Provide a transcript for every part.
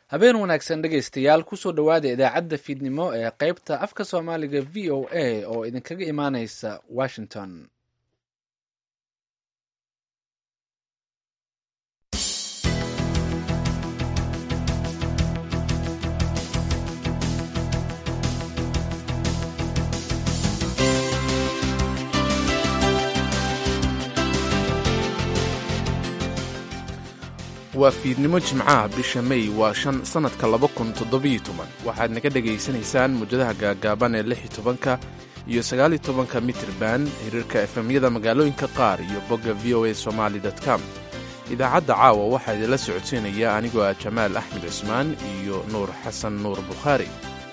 habeen wanaagsan dhegaystayaal kusoo dhowaada idaacadda fiidnimo ee qaybta afka soomaaliga v o a oo idinkaga imaaneysa washington waa fiidnimo jimcaha bisha mey waa shan sannadka laba kun toddobiyo toban waxaad naga dhegaysanaysaan muujadaha gaagaaban ee lix iyo tobanka iyo sagaaliyo tobanka mitirban hiriirka efemyada magaalooyinka qaar iyo bogga v o a somali com idaacadda caawa waxaa idinla socodsiinaya anigoo ah jamaal axmed cismaan iyo nuur xasan nuur bukhaari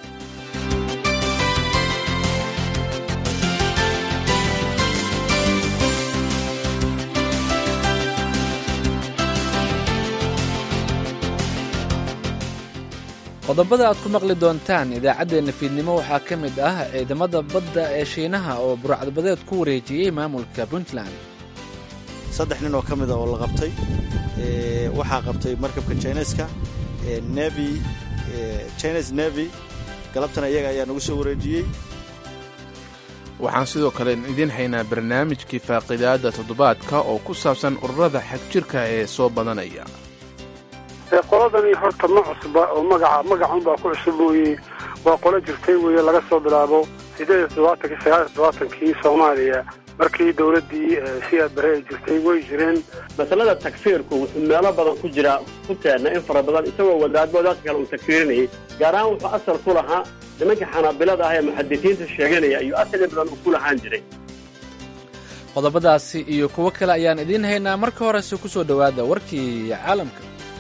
qodobada aad ku maqli doontaan idaacaddeenna fiidnimo waxaa ka mid ah ciidamada badda ee shiinaha oo burcadbadeed ku wareejiyey maamulka puntland saddex nin oo ka mida oo la qabtay waxaa qabtay markabka chineska nevi chines nevi galabtana iyaga ayaa nagu soo wareejiyey waxaan sidoo kale idiin haynaa barnaamijkii faaqidaadda toddobaadka oo ku saabsan ururada xagjirka ee soo badanaya qoladani horta ma cusba oo magaca magacunbaa ku cusub mooye waa qolo jirtay weeye laga soo bilaabo sideed iyo todobaatankii sagaal iyo todobaatankii soomaaliya markii dowladdii siyaad bare ay jirtay way jireen masalada takfiirku wuxuu meelo badan ku jira ku teenna in fara badan isagoo wadaadba wadaadka kale uu takfiirinayay gaar ahaan wuxuu asal ku lahaa nimanka xanaabilada ah ee muxadisiinta sheeganaya ayuu asal in badan uu ku lahaan jiray qodobadaasi iyo kuwo kale ayaan idiin haynaa marka horese ku soo dhowaada warkii caalamka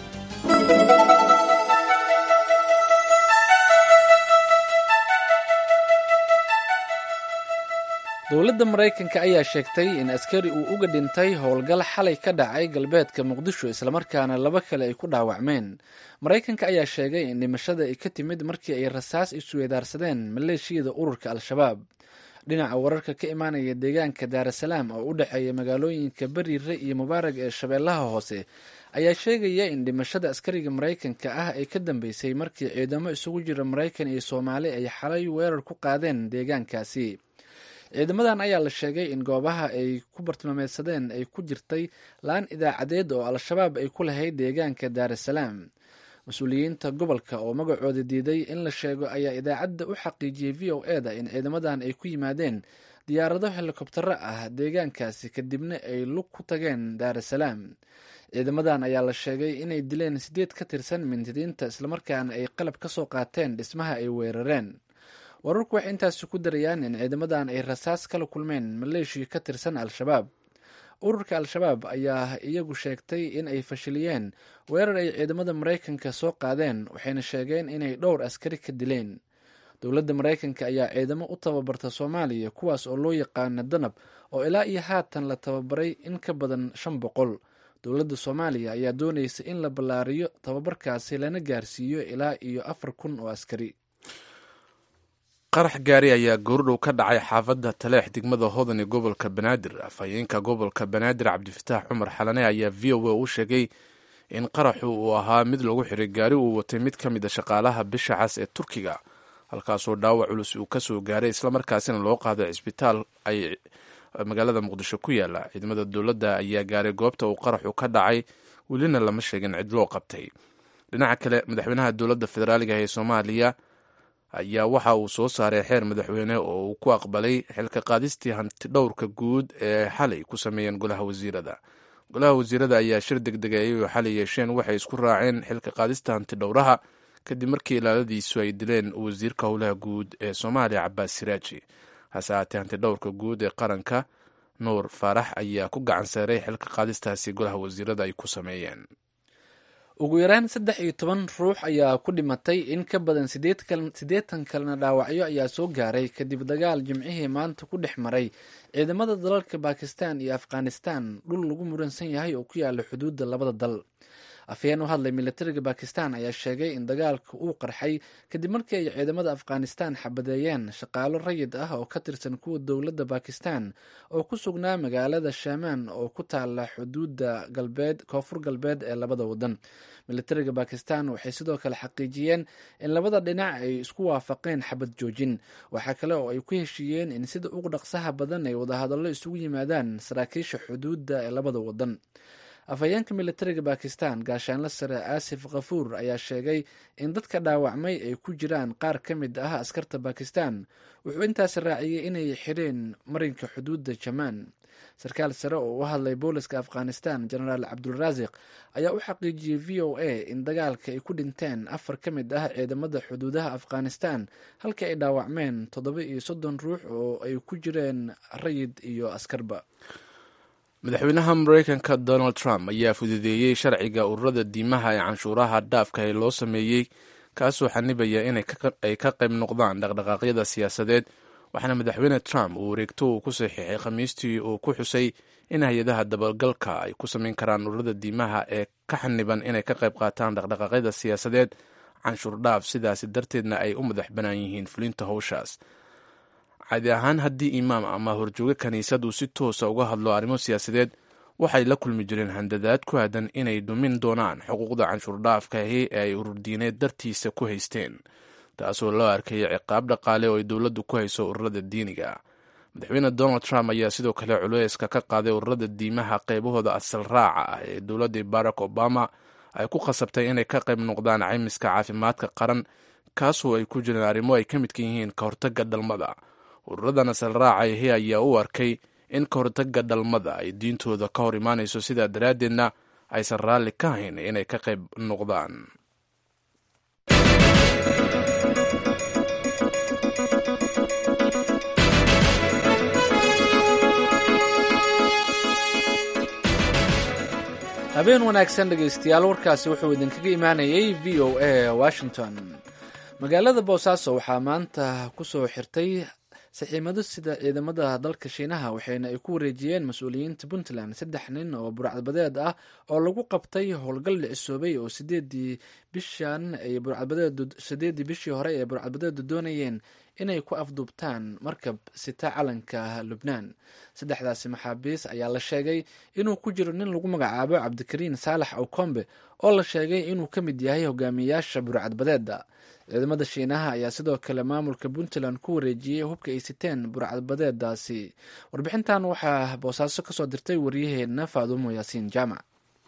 dowladda maraykanka ayaa sheegtay in askari uu uga dhintay howlgal xalay ka dhacay galbeedka muqdisho islamarkaana laba kale ay ku dhaawacmeen maraykanka ayaa sheegay in dhimashada ay ka timid markii ay rasaas isweedaarsadeen maleeshiyada ururka al-shabaab dhinaca wararka ka imaanaya deegaanka daarasalaam oo u dhexeeya magaalooyinka beriire iyo mubaarag ee shabeellaha hoose ayaa sheegaya in dhimashada askariga maraykanka ah ay ka dambeysay markii ciidamo isugu jira maraykan iyo soomaali ay xalay weerar ku qaadeen deegaankaasi ciidamadan ayaa la sheegay in goobaha ay ku bartilmaameedsadeen ay ku jirtay laan idaacadeed oo al-shabaab ay ku lahayd deegaanka daarasalaam mas-uuliyiinta gobolka oo magacooda diiday in la sheego ayaa idaacadda u xaqiijiyey v o e da in ciidamadan ay ku yimaadeen diyaarado helikobtaro ah deegaankaasi kadibna ay lug ku tageen daarasalaam ciidamadan ayaa la sheegay inay dileen sideed ka tirsan mintidiinta islamarkaana ay qalab ka soo qaateen dhismaha ay weerareen wararku waxay intaasi ku darayaan in ciidamadan ay rasaas kala kulmeen maleeshiya ka tirsan al-shabaab ururka al-shabaab ayaa iyagu sheegtay in ay fashiliyeen weerar ay ciidamada maraykanka soo qaadeen waxayna sheegeen inay dhowr askari ka dileen dowladda maraykanka ayaa ciidamo u tababarta soomaaliya kuwaas oo loo yaqaana danab oo ilaa iyo haatan la tababaray in ka badan shan boqol dowladda soomaaliya ayaa doonaysa in la ballaariyo tababarkaasi lana gaarsiiyo ilaa iyo afar kun oo askari qarax gaari ayaa goordhow ka dhacay xaafadda taleex degmada hodan ee gobolka banaadir afhayeenka gobolka banaadir cabdifataax cumar xalane ayaa v o a u sheegay in qaraxu uu ahaa mid lagu xiray gaari uu watay mid ka mid a shaqaalaha bisha cas ee turkiga halkaasoo dhaawac culus uu kasoo gaaray islamarkaasina loo qaaday cisbitaal ay magaalada muqdisho ku yaala ciidamada dowladda ayaa gaaray goobta uu qaraxu ka dhacay welina lama sheegin cid loo qabtay dhinaca kale madaxweynaha dowladda federaaliga ee soomaaliya ayaa waxa uu soo saaray xeer madaxweyne oo uu ku aqbalay xilka qaadistii hanti dhowrka guud ee xalay ku sameeyeen golaha wasiirada golaha wasiirada ayaa shir degdega ayagoo xalay yeesheen waxay isku raaceen xilka qaadista hanti dhowraha kadib markii ilaaladiisu ay dileen wasiirka howlaha guud ee soomaaliya cabaas siraaji hase haatee hanti dhowrka guud ee qaranka nuur faarax ayaa ku gacan saaray xilka qaadistaasi golaha wasiirada ay ku sameeyeen ugu yaraan saddex iyo toban ruux ayaa ku dhimatay in ka badan siddeetan kalena dhaawacyo ayaa soo gaaray kadib dagaal jimcihii maanta ku dhex maray ciidamada dalalka bakistan iyo afghanistan dhul lagu muransan yahay oo ku yaala xuduudda labada dal afhayeen u hadlay militariga bakistan ayaa sheegay in dagaalka uu qarxay kadib markii ay ciidamada afghanistan xabadeeyeen shaqaalo rayid ah oo ka tirsan kuwa dowladda bakistan oo ku sugnaa magaalada shamaan oo ku taala xuduudda galbeed koonfur galbeed ee labada wadan militariga bakistan waxay sidoo kale xaqiijiyeen in labada dhinac ay isku waafaqeen xabad joojin waxaa kale oo ay ku heshiiyeen in sida ugu dhaqsaha badan ay wadahadallo isugu yimaadaan saraakiisha xuduudda ee labada wadan afhayeenka militariga bakistan gaashaanle sare aasif khafuur ayaa sheegay in dadka dhaawacmay ay ku jiraan qaar ka mid ah askarta bakistan wuxuu intaasi raaciyey inay xidheen marinka xuduudda jamaan sarkaal sare oo u hadlay booliska afghanistan genaraal cabdulraasiq ayaa u xaqiijiyey v o a in dagaalka ay ku dhinteen afar ka mid ah ciidamada xuduudaha afghanistan halkii ay dhaawacmeen toddoba iyo soddon ruux oo ay ku jireen rayid iyo askarba madaxweynaha mareykanka donald trump ayaa fududeeyey sharciga ururada diimaha ee canshuuraha dhaafka ee loo sameeyey kaasoo xanibaya inay ka qayb noqdaan dhaqdhaqaaqyada siyaasadeed waxaana madaxweyne trump uu wareegto uu ku saxiixay khamiistii uu ku xusay in hay-adaha dabagalka ay ku samayn karaan ururada diimaha ee ka xaniban inay ka qayb qaataan dhaqdhaqaaqyada siyaasadeed canshuur dhaaf sidaasi darteedna ay u madax bannaan yihiin fulinta howshaas caadi ahaan haddii imaam ama horjooge kiniisad uu si toosa uga hadlo arrimo siyaasadeed waxay la kulmi jireen handadaad ku aadan inay dhumin doonaan xuquuqda canshuur dhaafkahi ee ay ururdiineed dartiisa ku haysteen taasoo loo arkaya ciqaab dhaqaale oo ay dowladdu ku hayso ururada diiniga madaxweyne donald trump ayaa sidoo kale culeyska ka qaaday ururada diimaha qeybahooda asal raaca ah ee dowladda barack obama ay ku khasabtay inay ka qayb noqdaan caymiska caafimaadka qaran kaasoo ay ku jireen arrimo ay ka midka yihiin ka hortagga dhalmada ururadan asal raacahi ayaa u arkay in ka hortagga dhalmada ay diintooda ka hor imaanayso sidaa daraaddeedna aysan raalli ka hayn inay ka qayb noqdaan habeen wanaagsan dhegaystayaal warkaasi wuxuu idinkaga imaanayay v o a washington magaalada boosaaso waxaa maanta kusoo xirtay saxiimado sida ciidamada dalka shiinaha waxayna ay ku wareejiyeen mas-uuliyiinta puntland saddex nin oo burcadbadeed ah oo lagu qabtay howlgal dhicisoobay oo sideedii bishan ay burcadbadeed sideedii bishii hore ee burcadbadeedu doonayeen inay ku afduubtaan markab sita calanka lubnaan saddexdaasi maxaabiis ayaa la sheegay inuu ku jiro nin lagu magacaabo cabdikariin saalax awkombe oo la sheegay inuu ka mid yahay hogaamiyayaasha burcadbadeeda ciidamada shiinaha ayaa sidoo kale maamulka puntland ku wareejiyey hubka ay siteen burcadbadeedaasi warbixintan waxaa boosaaso kasoo dirtay waryaheena faadumo yaasiin jaamac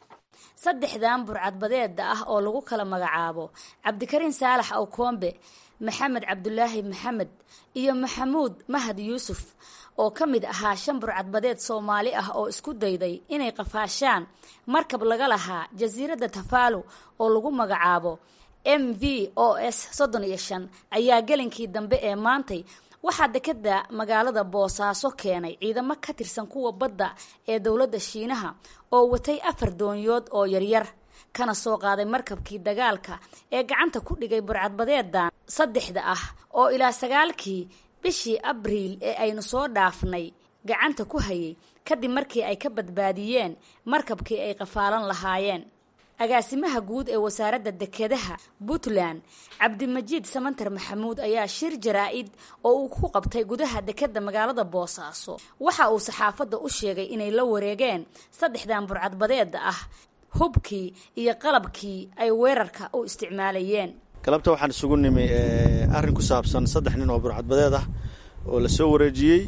saddexdan burcadbadeeda ah oo lagu kala magacaabo cabdikariin saalax awkombe maxamed cabdulaahi maxamed iyo maxamuud mahad yuusuf oo ka mid ahaa shan burcadbadeed soomaali ah oo isku dayday inay qafaashaan markab laga lahaa jasiiradda tafaalo oo lagu magacaabo m v o s soddon iyo shan ayaa gelinkii dambe ee maantay waxaa dekeda magaalada boosaaso keenay ciidamo ka tirsan kuwa badda ee dowladda shiinaha oo watay afar doonyood oo yaryar kana soo qaaday markabkii dagaalka ee gacanta ku dhigay burcadbadeedan saddexda ah oo ilaa sagaalkii bishii abriil ee aynu soo dhaafnay gacanta ku hayay kadib markii ay ka badbaadiyeen markabkii ay qafaalan lahaayeen agaasimaha guud ee wasaaradda dekedaha puntland cabdimajiid samantar maxamuud ayaa shir jaraa-id oo uu ku qabtay gudaha dekeda magaalada boosaaso waxa uu saxaafadda u sheegay inay la wareegeen saddexdan burcadbadeeda ah hubkii iyo qalabkii ay weerarka u isticmaalayeen galabta waxaan isugu nimi arrin ku saabsan saddex nin oo burcadbadeed ah oo la soo wareejiyey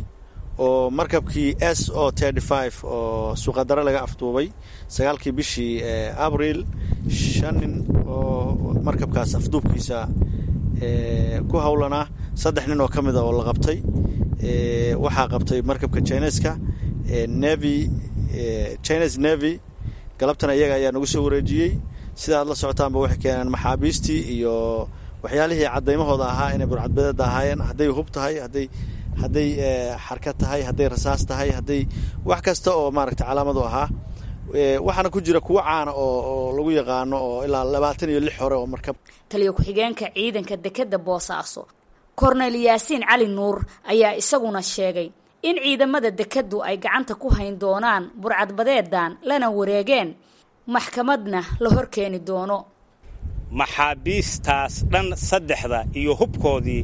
oo markabkii s o oo suuqadare laga afduubay sagaalkii bishii abriil shan nin oo markabkaas afduubkiisa ku howlanaa saddex nin oo ka mida oo la qabtay waxaa qabtay markabka chineska nevi chines nevi galabtana iyaga ayaa nagu soo wareejiyey sida aad la socotaanba waxay keeneen maxaabiistii iyo waxyaalihii cadaymahooda ahaa inay burcadbadeeda ahaayeen hadday hub tahay hadday hadday xarka tahay hadday rasaas tahay hadday wax kasta oo maaragta calaamadu ahaa waxaana ku jira kuwo caana oo lagu yaqaano oo ilaa labaatan iyo lix hore oo markab taliyo ku-xigeenka ciidanka dekeda boosaaso korneyl yaasiin cali nuur ayaa isaguna sheegay in ciidamada dekeddu ay gacanta ku hayn doonaan burcadbadeedan lana wareegeen maxkamadna la hor keeni doono maxaabiistaas dhan saddexda iyo hubkoodii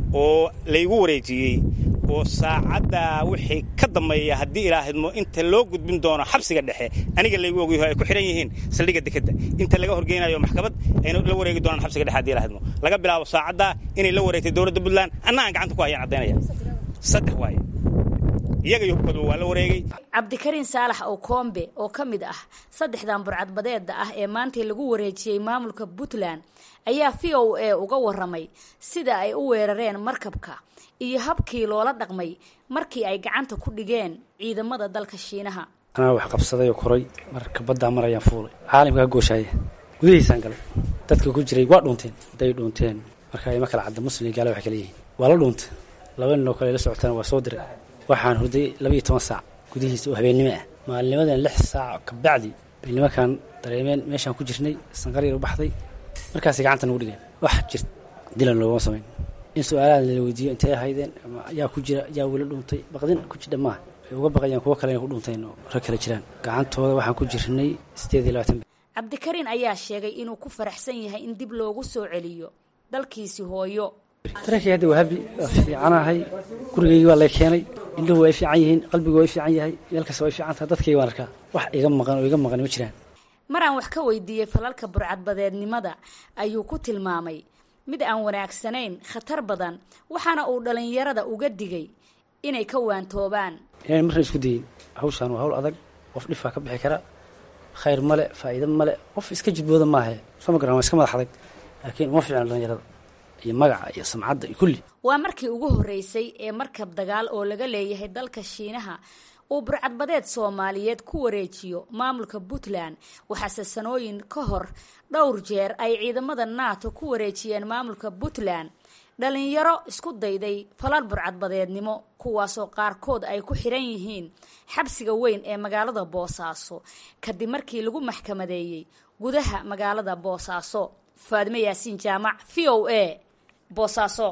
oo laygu wareejiyey oo saacaddaa wixii ka dambeeya haddii ilaahidmo inta loo gudbin doono xabsiga dhexe aniga laygu ogyaho ay ku xidhan yihiin saldhigga dekedda inta laga horgeynayo maxkamad ayna la wareegi doonaan xabsiga dhexe hadii ilaahidmo laga bilaabo saacaddaa inay la wareegtay dowladda puntland anna aan gacanta ku hayaan caddaynaya saddex waaye iyaga iyo hubkooda waa la wareegay cabdikariin saalax oo koombe oo ka mid ah saddexdan burcadbadeeda ah ee maantay lagu wareejiyey maamulka puntland ayaa v o a uga waramay sida ay u weerareen markabka iyo habkii loola dhaqmay markii ay gacanta ku dhigeen ciidamada dalka shiinaha anaa wax qabsaday oo koray marka baddaa marayaan fuulay caalamka ka gooshaya gudihiisaan galay dadka ku jiray waa dhuunteen hadday dhuunteen marka ima kala cadda muslim iyo gaala waxay kala yihiin waa la dhuuntay laba nin oo kale la socotana waa soo diray waxaan hurday labaiyo toban saac gudihiisa oo habeennimo ah maalinimadan lix saac kabacdi bay nimankan dareemeen meeshaan ku jirnay sanqaryar u baxday markaasay gacanta nagu dhigeen wax jir dilan loogama samayn in su-aalaha la weydiiyo intay ahaydeen ama yaa ku jira yaa weli dhuuntay baqdin ku jidha maaha waxay uga baqayaan kuwo kale inay ku dhuunteen oo rag kale jiraan gacantooda waxaan ku jirnay sideed iyo labaatan cabdikariin ayaa sheegay inuu ku faraxsan yahay in dib loogu soo celiyo dalkiisi hooyo dareenkay hadda waa habi waa fiicanahay gurigaygii waa lay keenay indhuhu way fiican yihiin qalbigu way fiican yahay meel kasta way fiican tahay dadkayga waan arkaa wax iga maqan oo iga maqan ma jiraan maraan wax ka weydiiyey falalka burcadbadeednimada ayuu ku tilmaamay mid aan wanaagsanayn khatar badan waxaana uu dhallinyarada uga digay inay ka waantoobaan inaan marna isku dayin hawshaan waa hawl adag qof dhifaa ka bixi kara khayr male faa'iido male qof iska jidbooda maahe soo ma garan waa iska madax adag laakiin uma fiicna dhallinyarada iyo magaca iyo samcadda iyo kulli waa markii ugu horreysay ee markab dagaal oo laga leeyahay dalka shiinaha uu burcadbadeed soomaaliyeed ku wareejiyo maamulka puntland waxaase sanooyin ka hor dhowr jeer ay ciidamada nato ku wareejiyeen maamulka puntland dhalinyaro isku dayday falal burcadbadeednimo kuwaasoo qaarkood ay ku xiran yihiin xabsiga weyn ee magaalada boosaaso kadib markii lagu maxkamadeeyey gudaha magaalada boosaaso faadime yaasiin jaamac v o a boosaaso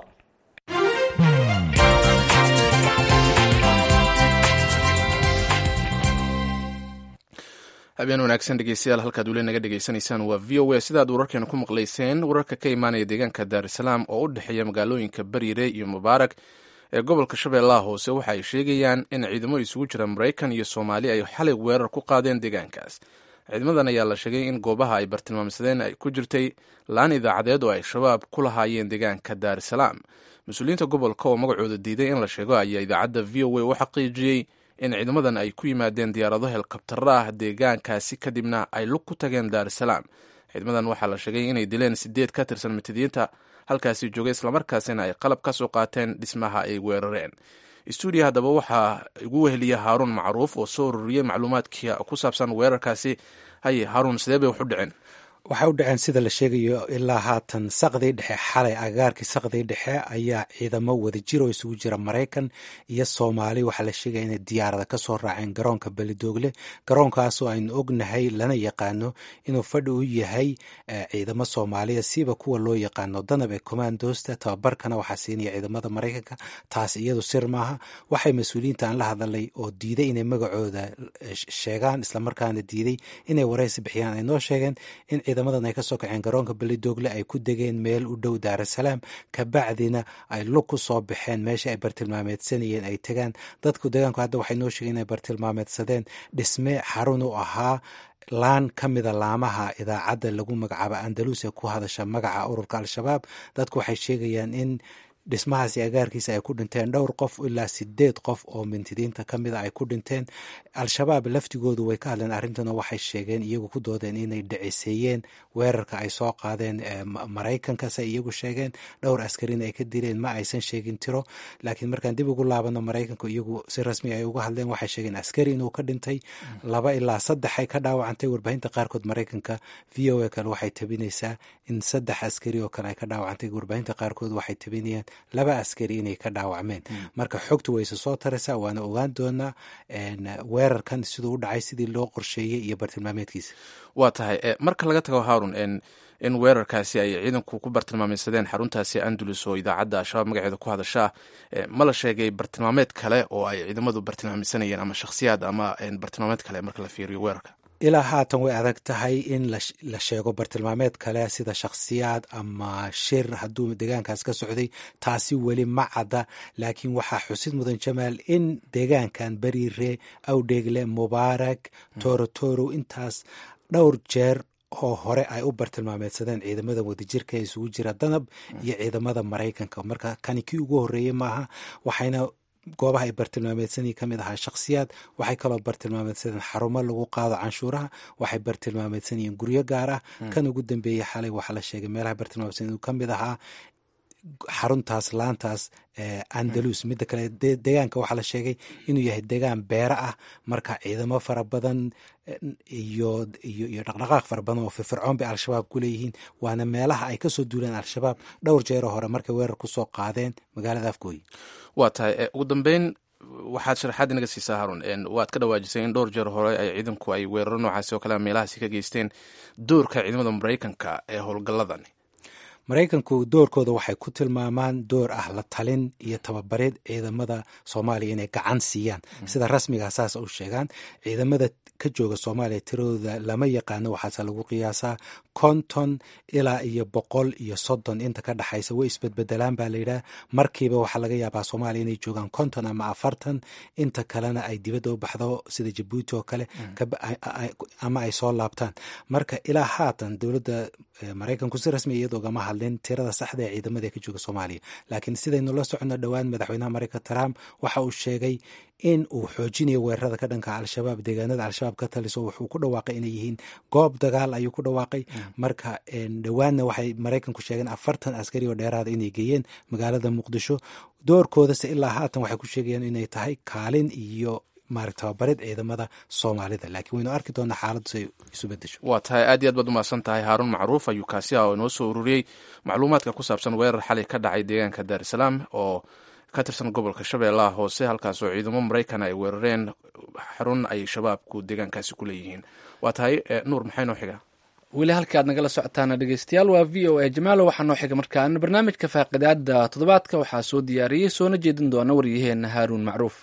habeen wanaagsan dhegeystayaal halkaad weli naga dhegeysanaysaan waa v o a sidaad wararkeena ku maqlayseen wararka ka imaanaya deegaanka daarusalaam oo u dhexeeya magaalooyinka bariire iyo mubaarak ee gobolka shabeellaha hoose waxa ay sheegayaan in ciidamo isugu jira maraykan iyo soomaali ay xalay weerar ku qaadeen deegaankaas ciidamadan ayaa la sheegay in goobaha ay bartilmaamsadeen ay ku jirtay laan idaacadeed oo ay shabaab ku lahaayeen deegaanka daarusalaam mas-uuliyiinta gobolka oo magacooda diiday in la sheego ayaa idaacadda v o a u xaqiijiyey in ciidamadan ay ku yimaadeen diyaarado helikabtaro ah deegaankaasi kadibna ay lug ku tageen daarusalaam ciidamadan waxaa la sheegay inay dileen sideed ka tirsan mitidiinta halkaasi joogay islamarkaasina ay qalab ka soo qaateen dhismaha ay weerareen stuudiya haddaba waxaa igu weheliya haaruun macruuf oo soo ururiyey macluumaadkii ku saabsan weerarkaasi haye haaruun sidee bay wax u dhaceen waxay u dhaceen sida la sheegayo ilaa haatan saqdii dhexe xalay agagaarkii saqdii dhexe ayaa ciidamo wadajir oo isugu jira maraykan iyo soomaali waxaa la sheegaya inay diyaarada kasoo raaceen garoonka belidoogle garoonkaasoo aynu ognahay lana yaqaano inuu fadhi u yahay ciidamo soomaaliya siba kuwa loo yaqaano danab ee commandosta tababarkana waxaa siinaya ciidamada maraykanka taas iyadu sir maaha waxay mas-uuliyiinta aan la hadalay oo diiday inay magacooda sheegaan islamarkaana diiday inay waraysi bixiyaan ay noo sheegeen in ciidamadan ay kasoo kaceen garoonka belidoogle ay ku degeen meel u dhow daarusalaam kabacdina ay lug ku soo baxeen meesha ay bartilmaameedsanayeen ay tegaan dadku deegaanku hadda waxay noo sheegeen inay bartilmaameedsadeen dhisme xarun u ahaa laan ka mida laamaha idaacadda lagu magacaabo andalus ee ku hadasha magaca ururka al-shabaab dadku waxay sheegayaan in dhismahaasi agaarkiisa ay ku dhinteen dhowr qof ilaa sideed qof oo mintidiinta ka mida ay ku dhinteen al-shabaab laftigoodu way ka hadleen arrintan oo waxay sheegeen iyagu ku doodeen inay dhiciseeyeen weerarka ay soo qaadeen maraykankaas ay iyagu sheegeen dhowr askarina ay ka dileen ma aysan sheegin tiro laakiin markaan dib ugu laabano maraykanku iyagu si rasmi ay uga hadleen waxay sheegeen askari inuu ka dhintay laba ilaa saddex ay ka dhaawacantay warbaahinta qaarkood maraykanka v o a kale waxay tabinaysaa in saddex askari oo kale ay ka dhaawacantay warbaahinta qaarkood waxay tabinayaan laba askari inay ka dhaawacmeen marka xogtu wayse soo taraysaa waana ogaan doonaa weerarkan siduu u dhacay sidii loo qorsheeyey iyo bartilmaameedkiisa waa tahay marka laga tago haarun in weerarkaasi ay ciidanku ku bartilmaameysadeen xaruntaasi andalus oo idaacadda al-shabaab magaceeda ku hadashaa ma la sheegay bartilmaameed kale oo ay ciidamadu bartilmaameysanayeen ama shakhsiyaad ama bartilmaameed kale marka la fiiriyo weerarka ilaa haatan way adag tahay in la sheego bartilmaameed kale sida shakhsiyaad ama shir hadduu deegaankaas ka socday taasi weli ma cadda laakiin waxaa xusid mudan jamaal in deegaankan beriire awdheegle mubaarak torotoro intaas dhowr jeer oo hore ay u bartilmaameedsadeen ciidamada wadajirka ee isugu jira danab iyo ciidamada maraykanka marka kani kii ugu horreeyey maaha waxayna goobaha ay bartilmaameedsanyi ka mid ahaa shakhsiyaad waxay kaloo bartilmaameedsadeen xarumo lagu qaado canshuuraha waxay bartilmaameedsanyihiin guryo gaar ah kan ugu dambeeyey xalay waxaa la sheegay meelaha bartilmaamedsan inuu ka mid ahaa xaruntaas laantaas andalus midda kale deegaanka waxaa la sheegay inuu yahay deegaan beera ah marka ciidamo fara badan iyo iyo dhaqdhaqaaq fara badan oo firfircoon bay al-shabaab ku leeyihiin waana meelaha ay kasoo duuleen al-shabaab dhowr jeero hore markay weerar kusoo qaadeen magaalada afgooyi waa tahay ugu dambeyn waxaad sharaxaad inaga siisaa harun waad ka dhawaajisay in dhowr jeer hore ay ciidanku ay weeraro noocaasi oo kale meelahaasi ka geysteen doorka ciidamada maraykanka ee howlgalladan maraykanku doorkooda waxay ku tilmaamaan door ah la talin iyo tababareed ciidamada soomaaliya inay gacan siiyaan sida rasmigaa saas u sheegaan ciidamada ka jooga soomaaliya tiradooda lama yaqaano waxaase lagu qiyaasaa konton ilaa iyo boqol iyo soddon inta ka dhexaysa way isbedbedelaan baa layidhaha markiiba waxaa laga yaabaa soomaaliya inay joogaan konton ama afartan inta kalena ay dibadda u baxdo sida jabuuti oo kale ama ay soo laabtaan marka ilaa haatan dowladda maraykanku si rasmi iyada ogama hadlin tirada saxda ee ciidamada ee ka jooga soomaaliya laakiin sidaynu la socono dhowaan madaxweynaha maraykan trump waxa uu sheegay in uu xoojinayo weerarada ka dhanka al-shabaab deegaanada al-shabaab ka taliso wuxuu ku dhawaaqay inay yihiin goob dagaal ayuu ku dhawaaqay marka dhowaanna waxay maraykanku sheegeen afartan askari oo dheeraada inay geeyeen magaalada muqdisho doorkoodase ilaa haatan waxay ku sheegayaan inay tahay kaalin iyo maarag tababareed ciidamada soomaalida laakiin waynu arki doonaa xaaladdu say isu bedesho waa tahay aad iyo aad baad umahadsan tahay haaruun macruuf ayuu kaasi ah oo inoo soo ururiyey macluumaadka ku saabsan weerar xalay ka dhacay deegaanka daarusalaam oo ka tirsan gobolka shabeellaha hoose halkaas oo ciidamo maraykan ay weerareen xarun ay shabaabku deegaankaasi ku leeyihiin waa tahay nuur maxay noo xiga weli halka aad nagala socotaana dhegeystayaal waa v o a jamaalo waxaa noo xiga markaan barnaamijka faaqidaada toddobaadka waxaa soo diyaariyey soona jeedin doona waryaheena haaruun macruuf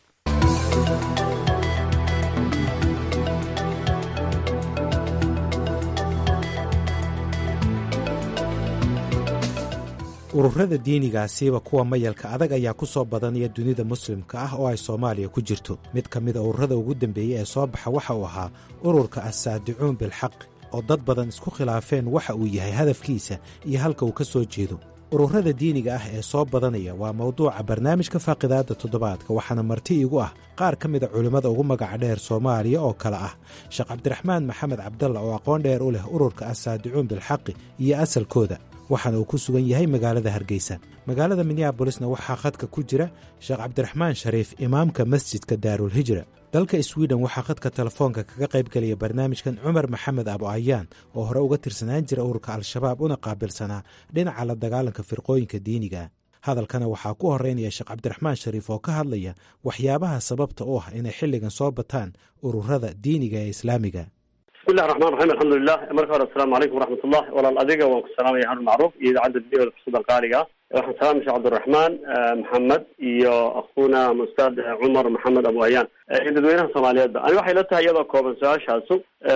ururada diinigaasiiba kuwa mayalka adag ayaa ku soo badanaya dunida muslimka ah oo ay soomaaliya ku jirto mid ka mida ururada ugu dambeeyey ee soo baxa waxa uu ahaa ururka assaadicuun bilxaq oo dad badan isku khilaafeen waxa uu yahay hadafkiisa iyo halka uu ka soo jeedo ururada diiniga ah ee soo badanaya waa mawduuca barnaamijka faaqidaadda toddobaadka waxaana marti igu ah qaar ka mida culimmada ugu magaca dheer soomaaliya oo kale ah sheekh cabdiraxmaan maxamed cabdalla oo aqoon dheer u leh ururka assaadicuun bilxaqi iyo asalkooda waxaana uu ku sugan yahay magaalada hargeysa magaalada minneabolisna waxaa khadka ku jira sheekh cabdiraxmaan shariif imaamka masjidka daarulhijra dalka swiden waxaa khadka telefoonka kaga qayb gelaya barnaamijkan cumar maxamed abo ayaan oo hore uga tirsanaan jira ururka al-shabaab una qaabilsanaa dhinaca la dagaalanka firqooyinka diiniga hadalkana waxaa ku horeynaya sheekh cabdiraxmaan shariif oo ka hadlaya waxyaabaha sababta u ah inay xilligan soo bataan ururada diiniga ee islaamiga bismillahi raxmaan raxiim alxamdulilah marka hore asalaamu calaykum waraxmatullah walaal adiga waan ku salaamaya harun macruuf iyo idaacadda v o da fursadda qaaliga waxaan salaamay sheekh cabdiraxmaan maxamed iyo akhuuna ustaad cumar maxamed abu ayaan iyo dadweynaha soomaaliyeedba ani waxay la tahay iyadoo kooban su-aashaasu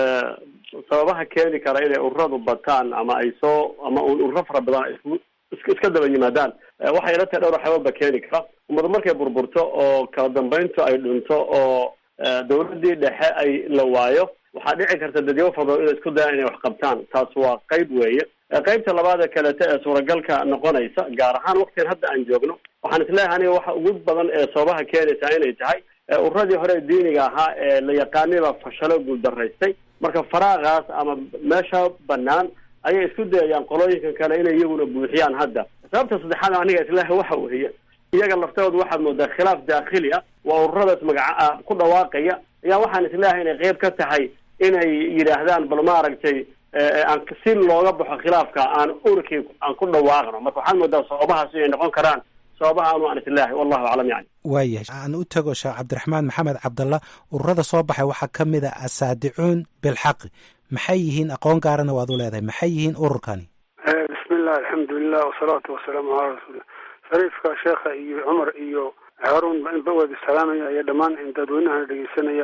sababaha keeni kara inay ururadu bataan ama ay soo ama ururo fara badan ay isku iska daba yimaadaan waxay la tahay dhowr waxyaababa keeni kara ummadu markay burburto oo kala dambeyntu ay dhunto oo dawladdii dhexe ay la waayo waxaa dhici karta dadyago fara badan inay isku dayaan inay wax qabtaan taas waa qayb weeye qaybta labaad ee kalete ee suuragalka noqonaysa gaar ahaan waktigan hadda aan joogno waxaan isleeyahay aniga waxa ugu badan ee sababaha keenaysaa inay tahay ururadii hore diiniga ahaa ee la yaqaanayba fashalo guuldaraystay marka faraaqaas ama meesha banaan ayay isku dayayaan qolooyinkan kale inay iyaguna buuxiyaan hadda sababta saddexaad aniga isleeyahay waxa weeye iyaga laftooda waxaad moodaa khilaaf daakhili ah waa ururadaas magaca ku dhawaaqaya ayaa waxaan isleeyahay inay qeyb ka tahay inay yidhaahdaan bal maaragtay aan si looga baxo khilaafka aan urkii aan ku dhawaaqno marka waxaad moodaa sababahaas inay noqon karaan sababaha anu aan isleeyahay wallahu aclam yani waayahay aan u tago sheekh cabdiraxmaan maxamed cabdalla ururada soo baxay waxaa ka mid a asaadicuun bilxaqi maxay yihiin aqoon gaarana waad u leedahay maxay yihiin ururkani bismillah alxamdulilah wasalaatu wasalaamu calaa rasuulillah shariifka sheekha iyo cumar iyo haarun ba wada salaamaya iyo dhammaan dadweynaha dhegeysanaya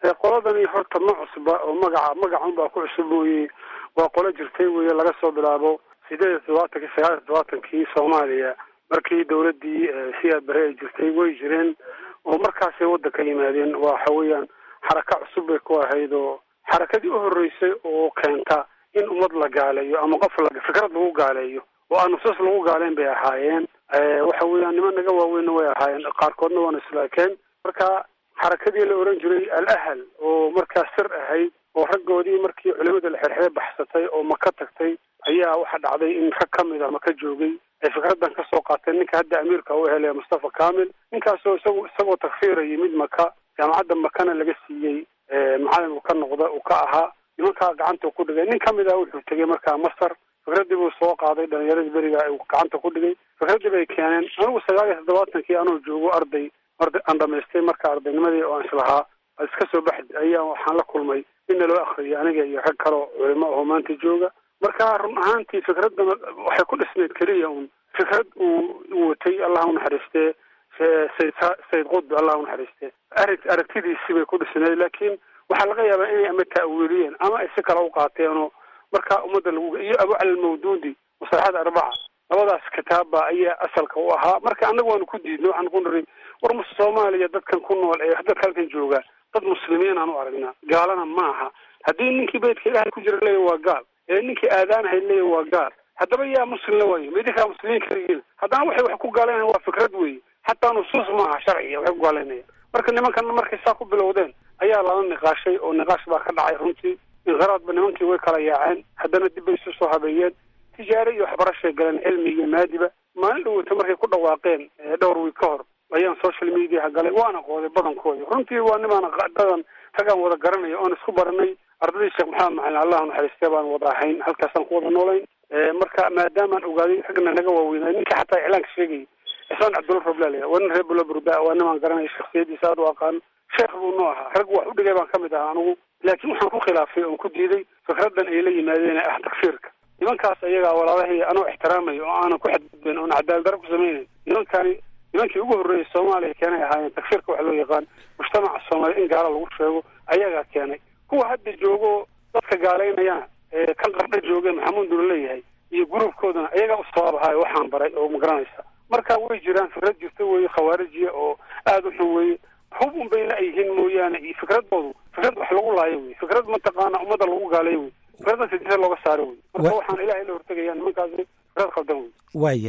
qoladani horta ma cusba oo magaca magacun baa ku cusub mooye waa qolo jirtay weye laga soo bilaabo sideed iyo todobaatankii sagaal iyo todobaatankii soomaaliya markii dawladdii siyaad bare ay jirtay way jireen oo markaasay waddanka yimaadeen waxa weeyaan xaraka cusub bay ku ahayd oo xarakadii u horreysay oo keenta in ummad la gaaleeyo ama qof la fikrad lagu gaaleeyo oo aan nusuus lagu gaaleyn bay ahaayeen waxa weeyaan niman naga waaweynna way ahaayeen qaarkoodna waana islaakeen marka xarakadii la oran jiray al ahal oo markaas sir ahayd oo raggoodii markii culimada la xerxere baxsatay oo maka tagtay ayaa waxaa dhacday in rag ka mid a maka joogay ay fikraddan ka soo qaateen ninka hadda amiirka u helaya mustafa kamil ninkaasoo isagu isagoo takfiiraya mid maka jaamacadda makana laga siiyey macalin uu ka noqda uu ka ahaa nimankaa gacanta ku dhigay nin kamid ah wuxuu tegey markaa masar fikraddii buu soo qaaday dhalinyaradii beriga uu gacanta ku dhigay fikraddii bay keeneen anigu sagaal iyo toddobaatankii anoo joogo arday arday aan dhamaystay marka ardaynimadii oo aan islahaa ad iska soo baxd ayaa waxaan la kulmay inna loo akriyay aniga iyo rag kaleo culimo oo maanta jooga marka run ahaantii fikraddan waxay ku dhisnayd keliya un fikrad uu watay allah unaxariistee sayd sayid qudbi allah unaxariistee arag aragtidiisi bay ku dhisnayd laakiin waxaa laga yaabaa inay ama ta'wiiliyeen ama ay si kale u qaateenoo markaa ummadda lagu iyo abu cali almawduudi musalaxada arbaca labadaas kitaabba ayaa asalka u ahaa marka annaga waanu ku diidnay waxaan ku niri war mus soomaaliya dadkan ku nool ee dadka halkan jooga dad muslimiin aan u aragnaa gaalana maaha haddii ninkii beydka ilaahay ku jira leeya waa gaal ee ninkii aadaanahay leeya waa gaal haddaba yaa muslim la waayo midinkaa muslimiin kaligiin haddana waxay wax ku gaalaynayan waa fikrad weeye xataa nusuus maaha sharciya waxay ku gaalaynayaan marka nimankan markay saa ku bilowdeen ayaa lala niqaashay oo niqaash baa ka dhacay runtii inqiraadba nimankii way kala yaaceen haddana dib bay isu soo habeeyeen tijaare iyo waxbarashay galeen cilmi iyo maadiba maalin dhaweyta markay ku dhawaaqeen dhowr wiig ka hor ayaan social mediaha galay waana qooday badankoodi runtii waa nimaan dadan ragaan wada garanaya oon isku baranay ardadii sheekh maxamed macalin allah naxariistee baan wada ahayn halkaasaan ku wada noolayn marka maadaamaan ogaaday ragna naga waaweynay ninka xataa iclaanka sheegayay cismaan cabdulla roblal waa nin reer buloburda waa nimaan garanaya shaksiyadiisa aad u aqaan sheekh buu noo ahaa rag wax u dhigay baan kamid ahaa anigu laakiin waxaan ku khilaafay oon ku diiday fikraddan ay la yimaadeen ee ah takfiirka nimankaas ayagaa walaalahii anoo ixtiraamayo oo aanan ku xadgudbayn oon cadaaladdarro ku samaynayn nimankani nimankii ugu horreeyay soomaaliya keenay ahaayeen takfiirka waxa loo yaqaan mujtamaca soomaaliya in gaalo lagu sheego ayagaa keenay kuwa hadda joogo dadka gaalaynayana ee kan qardha jooge maxamuud nula leeyahay iyo gruubkoodana ayagaa u sabaab ahaayo waxaan baray oo magaranaysa marka way jiraan fikrad jirta weeye khawaarijiya oo aada u xun weeye hub un bay la-yihiin mooyaane iyo fikradoodu fikrad wax lagu laayo wey fikrad mataqaana ummadda lagu gaalayo wey fikraddan sidisa looga saaro wey marka waxaan ilahay la hortegaya nimankaasi fikrad khaldan wey waaya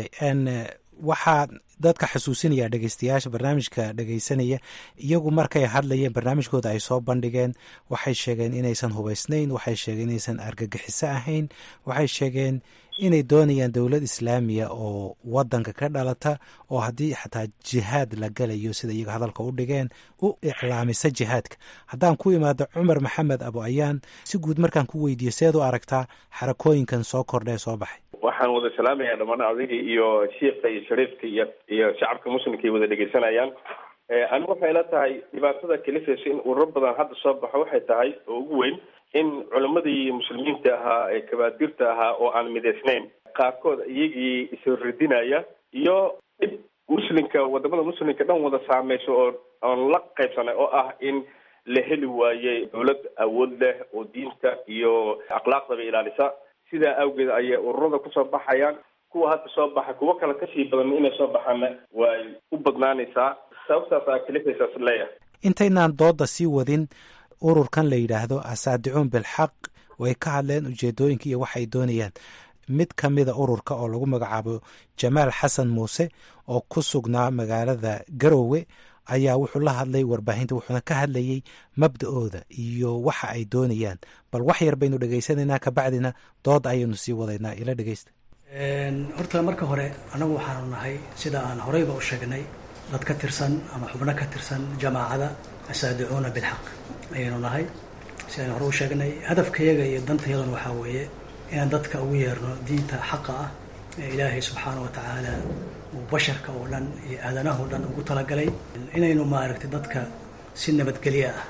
waxaa dadka xasuusinaya dhegeystayaasha barnaamijka dhegeysanaya iyagu markay hadlayeen barnaamijkooda ay soo bandhigeen waxay sheegeen inaysan hubaysnayn waxay sheegeen inaysan argagixiso ahayn waxay sheegeen inay doonayaan dowlad islaamiya oo wadanka ka dhalata oo haddii xataa jihaad la galayo sida iyaga hadalka u dhigeen u iclaamisa jihaadka haddaan ku imaado cumar maxamed abo ayaan si guud markaan ku weydiiyo seed u aragtaa xarakooyinkan soo kordha ee soo baxay waxaan wada salaamayaa dhammaan adigii iyo shiikha iyo shariifka iyo iyo shacabka muslimka ay wada dhegeysanayaan anigu waxay la tahay dhibaatada kalifaysa in ururo badan hadda soo baxo waxay tahay oo ugu weyn in culimmadii muslimiinta ahaa ee kabaadirta ahaa oo aan midaysnayn qaarkood iyagii isradinaya iyo dhib muslimka wadamada muslimka dhan wada saameysa oo aan la qaybsanay oo ah in la heli waayey dowlad awood leh oo diinta iyo akhlaaqdaba ilaalisa sidaa awgeed ayay ururada kusoo baxayaan kuwa hadda soo baxa kuwo kale kasii badan inay soo baxaana way u badnaanaysaa sababtaas aa kalifaysaas leeyahay intaynaan dooda sii wadin ururkan la yidhaahdo asaadicuun bilxaq way ka hadleen ujeedooyinka iyo waxay doonayaan mid ka mida ururka oo lagu magacaabo jamaal xasan muuse oo ku sugnaa magaalada garowe ayaa wuxuu la hadlay warbaahinta wuxuuna ka hadlayey mabda-ooda iyo waxa ay doonayaan bal wax yar baynu dhegaysanaynaa kabacdina dood ayaynu sii wadaynaa ila dhegeysta horta marka hore annagu waxaanu nahay sida aan horeyba u sheegnay dad ka tirsan ama xubno ka tirsan jamaacada asaadicuuna bilxaq ayaynu nahay si aan hore u sheegnay hadafkayaga iyo dantayaduna waxaa weeye inaan dadka ugu yeerno diinta xaqa ah ee ilaahay subxaana wa tacaala uu basharka oo dhan iyo aadanaha o dhan ugu talagalay inaynu maaragtay dadka si nabadgelyo ah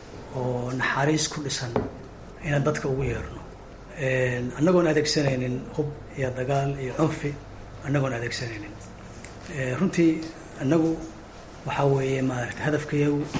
oo naxariis ku dhisan inaan dadka ugu yeerno annagoon adeegsanaynin hub iyo dagaal iyo cunfi annagoon adeegsanaynin runtii annagu waxaa weeye maaragtay hadafkayagu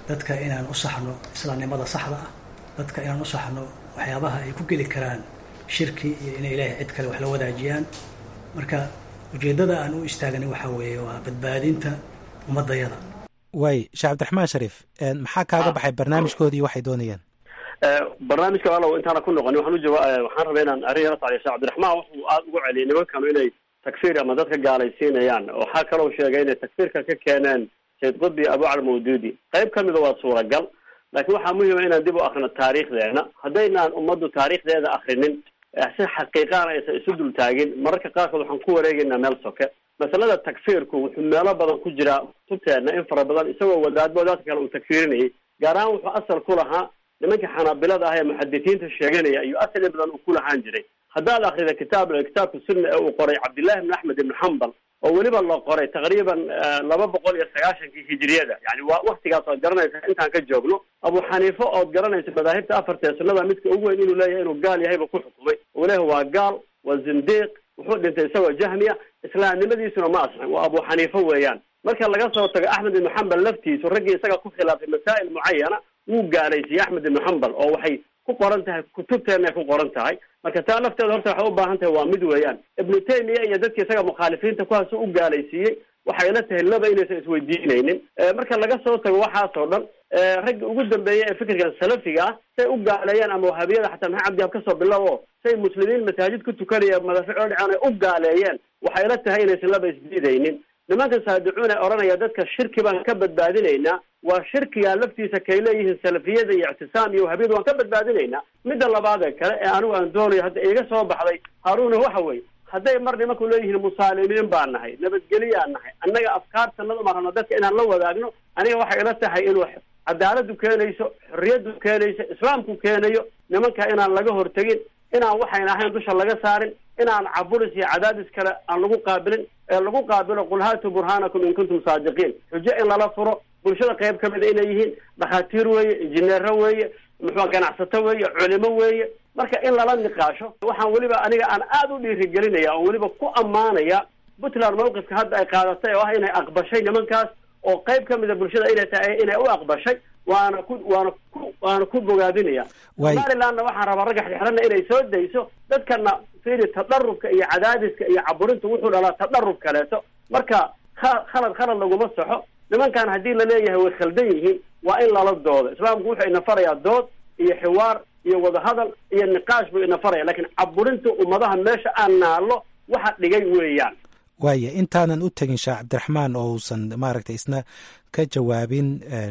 dadka inaan u saxno islaamnimada saxda ah dadka inaan u saxno waxyaabaha ay ku geli karaan shirki iyo inay ilaahay cid kale wax la wadaajiyaan marka ujeeddada aan u istaagnay waxaa weeye waa badbaadinta ummadayada waay sheekh cabdiraxmaan shariif maxaa kaaga baxay barnaamijkoodii waxay doonayaan barnaamijka walow intaana ku noqoni waxaan ujawa waxaan rabay inaan arrin yaro sacdiyo sheekh cabdiraxmaan wuxuu aada ugu celiyay nimankanu inay takfiir ama dadka gaalaysiinayaan waxaa kaloo sheegay inay takfiirka ka keeneen sayd qudbi abucal mawduudi qayb ka mida waa suuragal laakiin waxaa muhima inaan dib u akrino taariikhdeena haddaynaan ummaddu taariikhdeeda akrinin si xaqiiqaana aysan isu dul taagin mararka qaarkood waxaan ku wareegaynaa meel soke masalada takfiirku wuxuu meelo badan ku jiraa kutubteena in fara badan isagoo wadaadba wadaadka kale uu takfiirinayay gaar ahaan wuxuu asal ku lahaa nimankii xanaabilada ah ee muxadisiinta sheeganaya iyo asal in badan uu ku lahaan jiray haddaad akrida kitaab kitaabka sunna ee uu qoray cabdillahi ibn axmed ibn xambal oo weliba la qoray taqriiban laba boqol iyo sagaashankii hijriyada yani waa waktigaas ood garanaysa intaan ka joogno abu xaniife ood garanaysa madaahibta afarta ee sunnada midka ugu weyn inuu leeyahay inuu gaal yahay buu ku xukumay uu leeyahay waa gaal waa zindiiq wuxuu dhintay isagoo jahmiya islaamnimadiisuna ma asxin waa abu xaniife weeyaan marka laga soo tago axmed ibnu xambal laftiisu raggii isaga ku khilaafay masaa'il mucayana wuu gaalaysiiyey axmed ibnu xambal oo waxay ku qoran tahay kutubteenay ku qoran tahay marka taa lafteeda horta waxay u baahan tahay waa mid weeyaan ibnu taymiya iyo dadkii isaga mukhaalifiinta kuwaas u gaalaysiiyey waxay la tahay laba inaysan isweydiinaynin marka laga soo tago waxaas oo dhan raggi ugu dambeeyey ee fikirkan salafiga ah say u gaaleeyeen ama wahabiyada xataa maxamed cabdiab kasoo bilow o say muslimiin masaajid ku tukanaya madaafic oo dhicaan ay u gaaleeyeen waxay la tahay inaysan laba isdiidaynin nimanka saadicuun ee odhanaya dadka shirki baan ka badbaadinaynaa waa shirkiga laftiisa kay leeyihiin salafiyada iyo ictisaam iyo wahabiyada waan ka badbaadinaynaa midda labaad ee kale ee anigu aan doonayo hadda iga soo baxday haaruna waxa weeye hadday mar nimanku leeyihiin musaalimiin baan nahay nabadgeliyaan nahay annaga afkaartanada ma rabno dadka inaan la wadaagno aniga waxay ila tahay inuu cadaaladu keenayso xorriyadu keenayso islaamku keenayo nimanka inaan laga hortegin inaan waxayna ahayn dusha laga saarin inaan caburis iyo cadaadis kale aan lagu qaabilin ee lagu qaabilo qul haatu burhaanakum in kuntum saadiqiin xujo in lala furo bulshada qayb ka mida inay yihiin dhakhaatiir weeye injineero weeye muxua ganacsato weeye culimo weeye marka in lala niqaasho waxaan weliba aniga aan aada u dhiirigelinaya oon weliba ku ammaanaya puntland mawqifka hadda ay qaadatay oo ah inay aqbashay nimankaas oo qayb ka mida bulshada inay tahay inay u aqbashay waana ku waana ku waana ku bogaadinaya somalilandna waxaan rabaa ragga xirxirana inay soo dayso dadkana fiiri tadarubka iyo cadaadiska iyo caburinta wuxuu dhalaa tadarub kaleeto marka kha- khalad khalad laguma saxo nimankan haddii la leeyahay way khaldan yihiin waa in lala doodo islaamku wuxuu ina farayaa dood iyo xiwaar iyo wadahadal iyo niqaash buu ina faraya lakin caburinta ummadaha meesha aan naallo waxa dhigay weeyaan waaya intaanan u tegin sheekh cabdiraxmaan oo uusan maaragtay isna ka jawaabin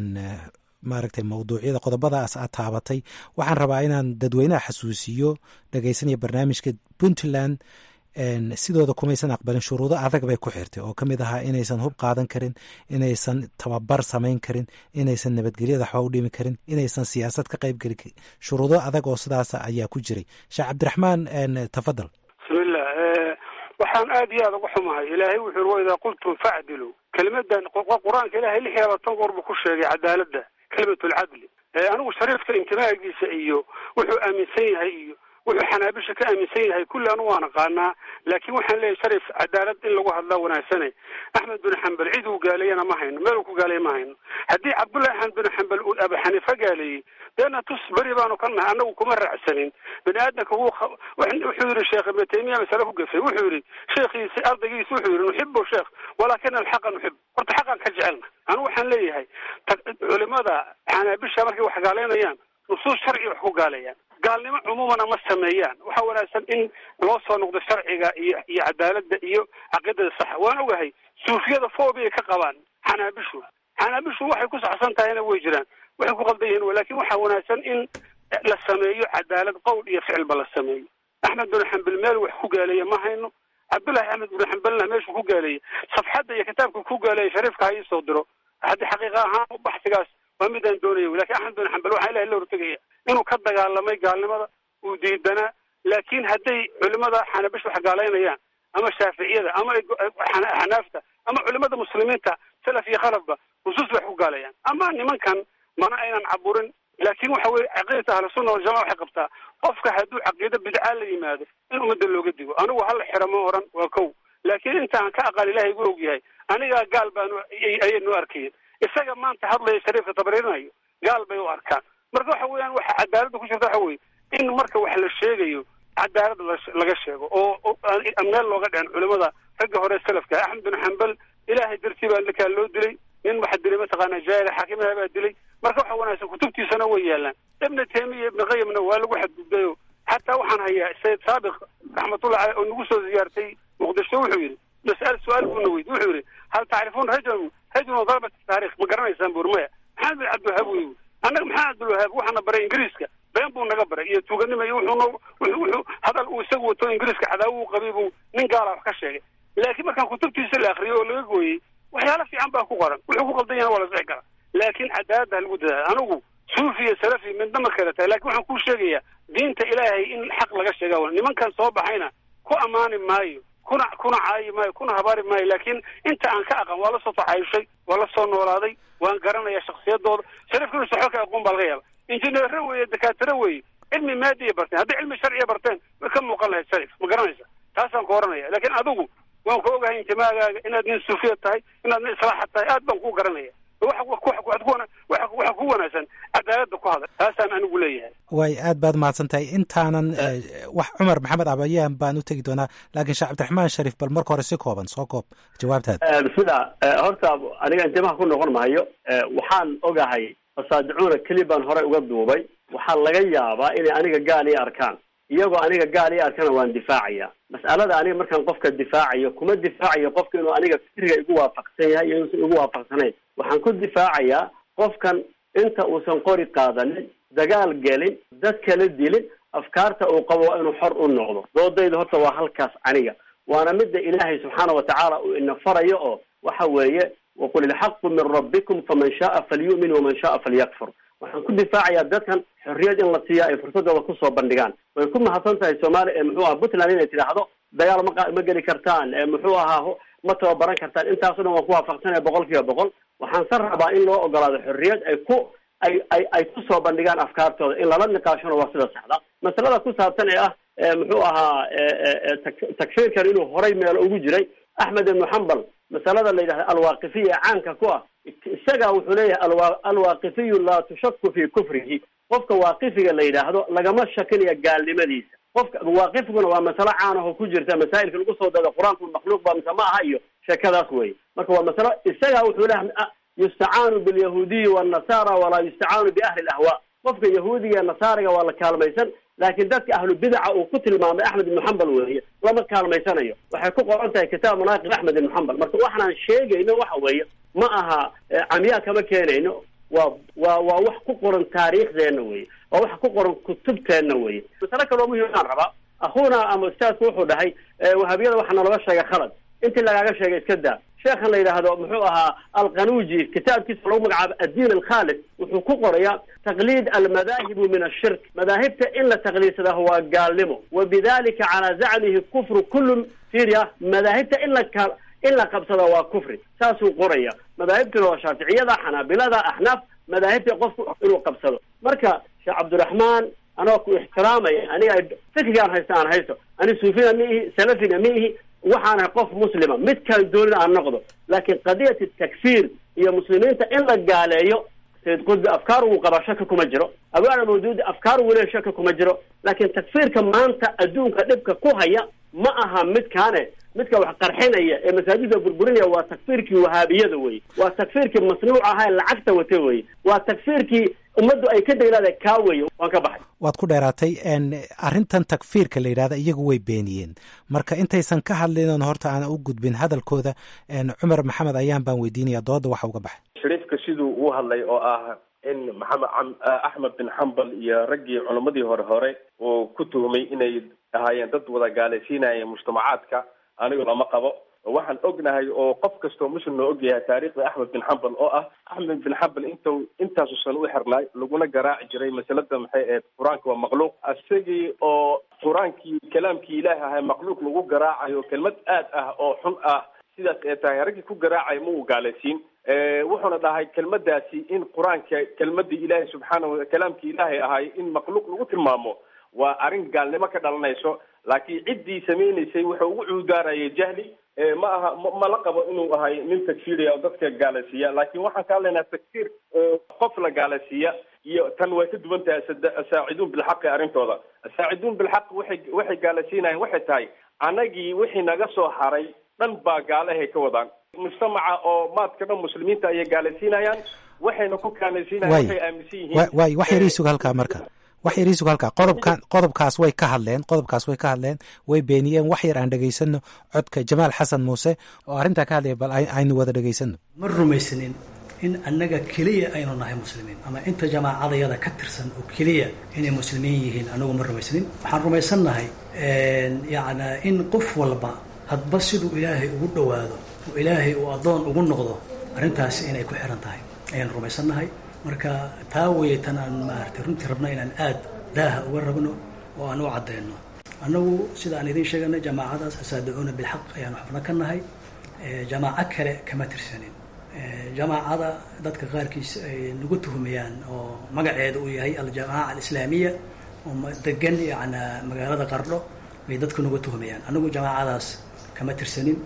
maaragtay mawduucyada qodobadaas aad taabatay waxaan rabaa inaan dadweynaha xasuusiyo dhegeysanaya barnaamijka puntland sidooda kumaysan aqbalin shuruudo adag bay ku xirtay oo kamid ahaa inaysan hub qaadan karin inaysan tababar samayn karin inaysan nabadgelyada waxba u dhimi karin inaysan siyaasad ka qayb geli karin shuruudo adag oo sidaasa ayaa ku jiray sheekh cabdiraxmaan tafadal bismillah waxaan aad iyo aad uga xumahay ilaahay wuxuu yiri waidaa qultum facdilu kelimadan qur-aanka ilahay lix iyo labaatan goor buu ku sheegay cadaaladda kelimatulcadli anigu shariifka intimaagiisa iyo wuxuu aaminsan yahay iyo wuxuu xanaabisha ka aaminsan yahay kulli anu waan aqaanaa laakiin waxaan leeyahay sharif cadaalad in lagu hadlaa wanaagsane axmed bin xambal cid uu gaaleeyana ma hayno meel uu ku gaaleeya ma hayno haddii cabdullahi axmed bin xambal uu abu xaniifa gaaleeyey deena tus beri baanu ka nahay annagu kuma raacsanin bani aadamka wuu wuxuu yidhi sheekh ibnu taymiya masale ku gafay wuxuu yidhi sheekhiisi ardaygiisi wuxuu yidhi nuxibu sheekh walaakina alxaqa nuxib horta xaqan ka jecelna anigu waxaan leeyahay culimada xanaabisha markay wax gaaleynayaan nusuus sharci wax ku gaaleeyaan gaalnimo cumuumana ma sameeyaan waxaa wanaagsan in loo soo noqdo sharciga iyo iyo cadaaladda iyo caqiidada saxa waan ogahay suufiyada foobia ka qabaan xanaabishu xanaabishu waxay ku saxsan tahayna way jiraan waxay ku qaldan yihiin laakin waxaa wanaagsan in la sameeyo cadaalad qowl iyo ficilba la sameeyo axmed bin xambal meel wax ku gaaleeya ma hayno cabdullahi axmed bin xambalna meeshuu ku gaaleeyay safxadda iyo kitaabka ku gaaleeyay shariifka ha iisoo diro haddii xaqiiqa ahaan baxsigaas waa midaan doonaya lakin axmed bin xambal waxaa ilahay la hortegaya inuu ka dagaalamay gaalnimada uu diidanaa laakin hadday culimada xanabish wax gaalaynayaan ama shaaficiyada ama xanaafta ama culimada muslimiinta salaf iyo khalafba nusuus bay wax ku gaaleeyaan ama nimankan mana aynan caburin laakin waxa weye caqiidata ahlusunna waljamaca waxay qabtaa qofka hadduu caqiido bidcaa la yimaado in ummadda looga digo anigu hala xira ma oran waa kow laakin intaan ka aqal ilahay gu og yahay anigaa gaal baanu ayay noo arkayeen isaga maanta hadlaya shariifka tabriirinayo gaal bay u arkaan marka waxa weeyaan waxa cadaaladda ku jirta waxa weye in marka wax la sheegayo cadaalad laga sheego oo meel looga dhicin culimada ragga hore salafka axmed bin xambal ilaahay dartii baa ninkaa loo dilay nin waxa dilay mataqaana jaahil xaakimaha baa dilay marka waxa wanaagsan kutubtiisana way yaalaan ibna taymiya ibna qayimna waa lagu xadgudbayo xataa waxaan hayaa sayid saabiq raxmatullah caleh oo nagu soo ziyaartay muqdisho wuxuu yidhi mas'al su-aal buuna weydi wuxuu yidhi hal tacrifuun rajulan rajulun darabat taarikh ma garanaysaan buur maya maxamed bin cabdilwahaab wey annaga maxamed cabdilwahaab waxaana baray ingiriiska been buu naga baray iyo tuuganima iyo wuxuu wuxuu hadal uu isagu wato ingiriiska cadaawo u qabay buu nin gaala wax ka sheegay laakiin markaan kutubtiisa la akriyo oo laga gooyey waxyaala fiican baa ku qoran wuxuu ku qaldan yahay waa la sixi karaa laakiin cadaaladda ha lagu dadaala anigu suufi iyo salafi midna ma kala tahay lakin waxaan kuu sheegayaa diinta ilaahay in xaq laga sheega nimankan soo baxayna ku ammaani maayo kuna kuna caayi maayo kuna habaari maayo laakiin inta aan ka aqan waa la soo taxayushay waa la soo noolaaday waan garanaya shaksiyadooda sharifkuna saxo ka aqoon baa laga yaaba injineero weeye dakaatiro weeye cilmi maadiya barteen hadday cilmi sharciya barteen way ka muuqan lahayd sharif ma garanaysa taasaan ku oranaya laakiin adigu waan ku ogahay intimaagaaga inaad nin suufiya tahay inaad nin islaaxa tahay aad baan kuu garanaya waxa ku wanaagsan cadaaladda ku hadal taasaan anigu leeyahay way aad baad mahadsan tahay intaanan wax cumar maxamed abayaan baan u tegi doonaa laakiin sheekh cabdiraxmaan shariif bal marka hore si kooban soo koob jawaabtaada bismillah horta aniga intimaha ku noqon maayo waxaan ogahay fasaadicuuna keli baan horey uga duubay waxaa laga yaabaa inay aniga gaal ii arkaan iyagoo aniga gaal ii arkana waan difaacaya mas'alada aniga markaan qofka difaacayo kuma difaacayo qofka inuu aniga fikriga igu waafaqsan yahay iyo inuusan igu waafaqsanayn waxaan ku difaacayaa qofkan inta uusan qori qaadanin dagaal gelin dad kala dilin afkaarta uu qabo waa inuu xor u noqdo doodayda horta waa halkaas aniga waana midda ilaahay subxaana watacaala uu ina farayo oo waxa weeye waqul ilxaqu min rabbikum faman shaaa falyu'min waman shaaa falyakfur waxaan ku difaacayaa dadkan xorriyad in la siiya ay fursadooda kusoo bandhigaan way ku mahadsan tahay soomaaliya muxuu aha puntland inay tidhaahdo dagaal ma ma geli kartaan muxuu ahaa ma tababaran kartaan intaaso dhan waan ku waafaqsanaya boqol kiiba boqol waxaan san rabaa in loo ogolaado xorriyad ay ku ay ay ay kusoo bandhigaan afkaartooda in lala niqaashona waa sida saxda masalada ku saabsan ee ah muxuu ahaa takfiirkan inuu horay meelo ugu jiray axmed ibnu xambal masalada la yidhahda alwaaqifiya ee caanka ku ah isaga wuxuu leeyahay alwa alwaaqifiyu laa tushaku fi kufrihi qofka waaqifiga la yidhaahdo lagama shakinaya gaalnimadiisa qofka waaqifkuna waa masalo caan ahoo ku jirta masaa'ilka lagu soo dado qur-aanku makhluuq ba mise ma aha iyo sheekadaas wey marka waa masalo isaga wuxuu leeyahay yustacaanu bilyahuudiyi wannasara walaa yustacaanu biahli lahwa qofka yahuudiga nasaariga waa la kaalmaysan laakiin dadka ahlu bidaca uu ku tilmaamay axmed ibnu xambal weeye lama kaalmaysanayo waxay ku qoran tahay kitaab manaaqib axmed ibnu xambal marka waxaan sheegayno waxa weeye ma aha camyaa kama keenayno waa waa waa wax ku qoran taariikhdeenna weye waa wax ku qoran kutubteenna weye masale kaloo muhiimaan rabaa akhuuna ama ustaadku wuxuu dhahay wahabiyada waxaa naloga sheegay khalad intii lagaaga sheegay iska daa sheekhan la yidhaahdo muxuu ahaa alqanuuji kitaabkiisa lagu magacaabo addiin alkhaalis wuxuu ku qorayaa taqliid almadaahibu min ashirk madaahibta in la taqliidsadaa waa gaalnimo wa bidalika calaa zacmihi kufru kullu firia madaahibta in la ka in la qabsada waa kufri saasuu qoraya madaahibtuna waa shaaficiyada xanaabilada axnaaf madaahibta qofku inuu qabsado marka sheekh cabdiraxmaan anoo ku ixtiraamaya aniga fikrigaan haysta aan haysto ani suufina ma ihi salafina ma ihi waxaan ahay qof muslima midkaan doonina aan noqdo laakiin qadiyati takfiir iyo muslimiinta in la gaaleeyo sayid qudbi afkaar uu qaba shaka kuma jiro abaana mawduudi afkaar uu leeya shaka kuma jiro laakiin takfiirka maanta adduunka dhibka ku haya ma aha midkaane midka wax qarxinaya ee masaajidda burburinaya waa takfiirkii wahaabiyada wey waa takfiirkii masnuuc ahaa ee lacagta wata wey waa takfiirkii ummaddu ay ka daylaada kaa weeye waan ka baxay waad ku dheeraatay arrintan takfiirka la yidhahda iyagu way beeniyeen marka intaysan ka hadlin horta aan u gudbin hadalkooda cumar maxamed ayaan baan weydiinaya dooda waxa uga baxay shariifka siduu uu hadlay oo ah in maxamed axmed bin xambal iyo raggii culimmadii hore hore uu ku tuhmay inay ahaayeen dad wada gaalaysiinaya mujtamacaadka anigu lama qabo waxaan ognahay oo qof kastoo muslim loo ogyahay taariikhda axmed bin xambal oo ah axmed bin xambal inta intaasu san u xirnaay laguna garaaci jiray masalada maxay ahayd qur-aanka waa makhluuq isagii oo qur-aankii kalaamkii ilaahi ahay makhluuq lagu garaacayo kelmad aad ah oo xun ah sidaas ee tahay raggii ku garaacaya ma uu gaalaysiin wuxuuna dhahay kelmadaasi in qur-aanka kelmadii ilaahay subxaanahu kalaamkii ilaahay ahay in makhluuq lagu tilmaamo waa arrin gaalnimo ka dhalanayso laakiin ciddii samaynaysay wuxuu ugu cuudaarayay jahli ma aha ma la qabo inuu ahay nin takfiiriya oo dadka gaalaysiiya laakiin waxaan ka hadlaynaa takfiir qof la gaalaysiiya iyo tan way ka duwan tahay asaaciduun bilxaqi arrintooda asaaciduun bilxaq waxay waxay gaalaysiinayaan waxay tahay anagii wixii naga soo haray dhan baa gaalahay ka wadaan mujtamaca oo maadka dhan muslimiinta ayay gaalaysiinayaan waxayna ku kaalaysiinayan waxay aaminsan yihiin waay wax yariisug halkaa marka wax yariisug halkaa qodobkan qodobkaas way ka hadleen qodobkaas way ka hadleen way beeniyeen wax yar aan dhegaysano codka jamaal xasan muuse oo arrintaa ka hadlaya bal aynu wada dhegaysano ma rumaysanin in annaga keliya aynu nahay muslimiin ama inta jamaacadayada ka tirsan oo keliya inay muslimiin yihiin anagu ma rumaysanin waxaan rumaysannahay yacnaa in qof walba hadba siduu ilaahay ugu dhowaado oo ilaahay uu addoon ugu noqdo arrintaasi inay ku xiran tahay ayaan rumaysannahay marka taa weeye tan aan maaragtay runtii rabno inaan aad daaha uga rabno oo aan u caddayno annagu sida aan idiin sheeganay jamaacadaas asaadicuuna bilxaq ayaanu xubno ka nahay jamaaco kale kama tirsanin jamaacada dadka qaarkiis ay nagu tuhmayaan oo magaceeda uu yahay aljamaaca alislaamiya oo degan yacnaa magaalada qardho bay dadku nagu tuhmayaan anagu jamaacadaas kama tirsanin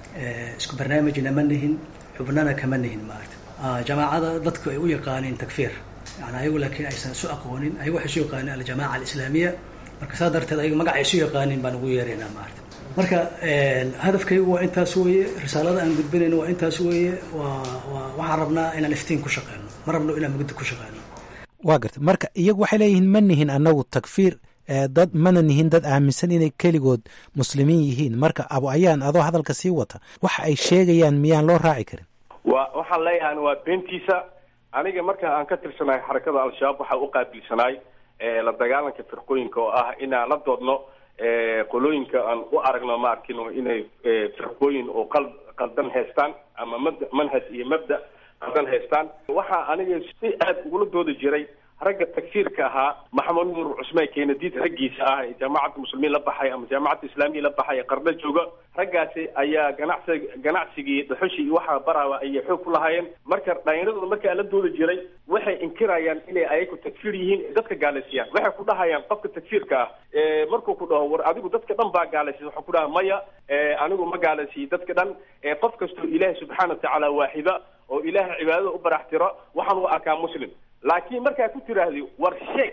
isku barnaamijna ma nihin xubnana kama nihin maarata jamaacada dadku ay u yaqaaniin takfiir yani ayagu laakiin aysan isu aqoonin ayagu waxay isu yaqaaniin aljamaaca alislaamiya marka saa darteed ayagu magaca isu yaqaaniin baan ugu yeeraynaa maarata marka hadafkaygu waa intaas weeye risaalada aan gudbinayno waa intaas weeye waa waa waxaan rabnaa inaan iftiin ku shaqeyno ma rabno inaan mugdi ku shaqeyno waa garta marka iyagu waxay leeyihiin ma nihin annagu takfiir dad mana nihin dad aaminsan inay keligood muslimiin yihiin marka abo ayaan adoo hadalka sii wata waxa ay sheegayaan miyaan loo raaci karin wa waxaan leeyahan waa beentiisa aniga marka aan ka tirsanahay xarakada al-shabaab waxaa u qaabilsanaay la dagaalanka firqooyinka oo ah inaan la doodno qolooyinka aan u aragno ma arkino inay firqooyin oo qal qaldan haystaan ama mabda manhaj iyo mabda qaldan haystaan waxaa aniga si aad ugula doodi jiray ragga takfiirka ahaa maxamed nuur cusmaan keenadiid raggiisa ah ee jaamacadda muslimiin la baxay ama jaamacadda islaamiya la baxay ee qarno jooga raggaasi ayaa ganacsi ganacsigii dhuxushii iyo waxaa baraaba ayay xoog ku lahaayeen marka dhallinyaradooda markaa la doodi jiray waxay inkirayaan inay ayagu takfiir yihiin dadka gaalaysiiyaan waxay ku dhahayaan qofka takfiirka ah markuu ku dhaho war adigu dadka dhan baa gaalaysiya waxaa ku dhaha maya anigu ma gaalaysiiyo dadka dhan qof kastoo ilaahay subxaana watacaala waaxida oo ilaahay cibaadada u baraxtiro waxaan u arkaa muslim laakiin markaa ku tiraahdi war sheeg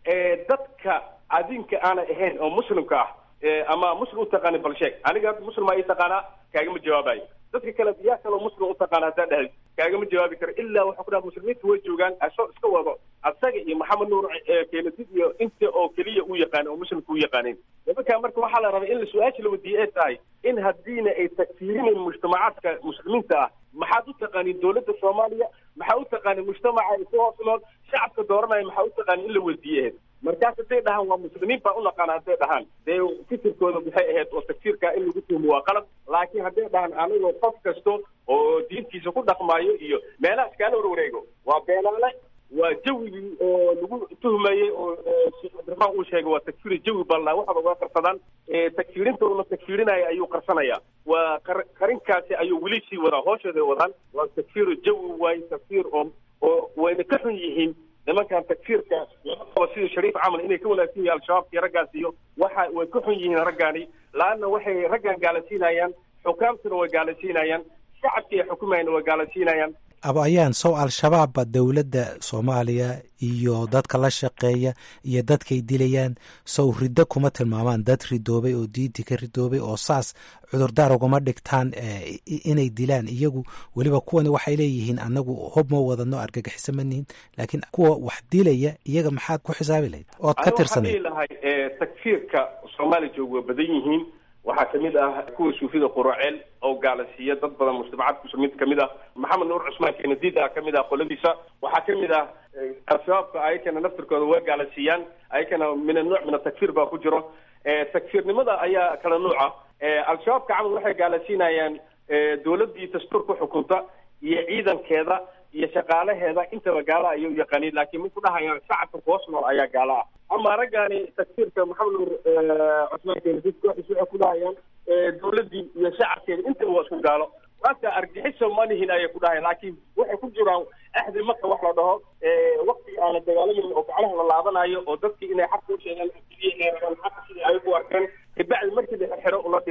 dadka adinka aanay ahayn oo muslimka ah ama muslim u taqaanin bal sheeg aniga hadda muslimaa ii taqaanaa kaagama jawaabayo dadka kale yaa kaloo muslim u taqaana haddaa dhahay kaagama jawaabi karo ilaa waxaa ku dhaha muslimiinta way joogaan asoo iska wado asaga iyo maxamed nuur keenadid iyo inta oo keliya u yaqaan oo muslimka u yaqaanin nimankaa marka waxaa la rabay in la su-aasha la wadiiye ay tahay in haddiina ay takfiirinayn mujtamacaadka muslimiinta ah maxaad u taqaanin dowladda soomaaliya maxaa u taqaanin mujtamaca ay ku hoos nool shacabka dooranaya maxaa u taqaanin in la weydiiye markaas hadday dhahaan waa muslimiin baa u naqaana hadday dhahaan dee fikirkooda maxay ahayd oo takfiirkaa in lagu tuhmo waa qalad laakiin hadday dhahaan anigoo qof kasto oo diintiisa ku dhaqmaayo iyo meelaha iskaala warwareego waa beenaale waa jawigii oo lagu tuhmayey oo sheekh cabdiraxmaan uu sheegay waa takfiiri jawi balnaa waxaba waa qarsadaan takfiirinta uuna takfiirinaya ayuu qarsanaya waa qarinkaasi ayuu weli sii wadaa hoosheeday wadaan waa takfiiru jawi waaye takfiir oo oo wayna ka xun yihiin nimankan takfiirka lama qabo sida shariif camal inay ka wanaagsan yihiin al-shabaabka iyo raggaas iyo waxa way ka xun yihiin raggaani laanna waxay raggan gaalasiinayaan xukaamtuna way gaalasiinayaan shacabkii ay xukumayana way gaalasiinayaan abo ayaan sow al-shabaabba dowladda soomaaliya iyo dadka la shaqeeya iyo dadkay dilayaan sow riddo kuma tilmaamaan dad ridoobay oo diintii ka ridoobay oo saas cudurdaar uguma dhigtaan inay dilaan iyagu weliba kuwani waxay leeyihiin anagu hob ma wadano argagixiso ma nihin laakiin kuwa wax dilaya iyaga maxaad ku xisaabi lahayd ood ka tirsanay lahay takfiirka soomaaliya jooga waa badan yihiin waxaa kamid ah kuwa suufida quraceel oo gaalasiiya dad badan mujtamacaadka muslimiinta kamid ah maxamed nuur cusmaan keenadiid ah kamid ah qoladiisa waxaa kamid ah al-shabaabka ayakana naftirkooda way gaalasiiyaan ayakana min anuuc min atakfiir baa ku jiro takfiirnimada ayaa kala nuuca al-shabaabka camal waxay gaalasiinayaan dowladii dastuurka xukunta iyo ciidankeeda iyo shaqaalaheeda intaba gaala ayay u yaqaaniin laakiin ma ku dhahayaan shacabka kuhoos nool ayaa gaala ah ama raggaani takfiirka maxamed nuur cusmaan keenadiid kooxiis waxay ku dhahayaan dowladii iyo shacabkeeda intaba waa isku gaalo marka argixisa ma lihin ayay ku dhahayan laakiin waxay ku jiraan axdi marka wax la dhaho wakti aana dagaalamin oo gaclaha la laabanayo oo dadkii inay xaq u sheegaan xaqa sidii ay u arkeen kabacdi markii la xiro la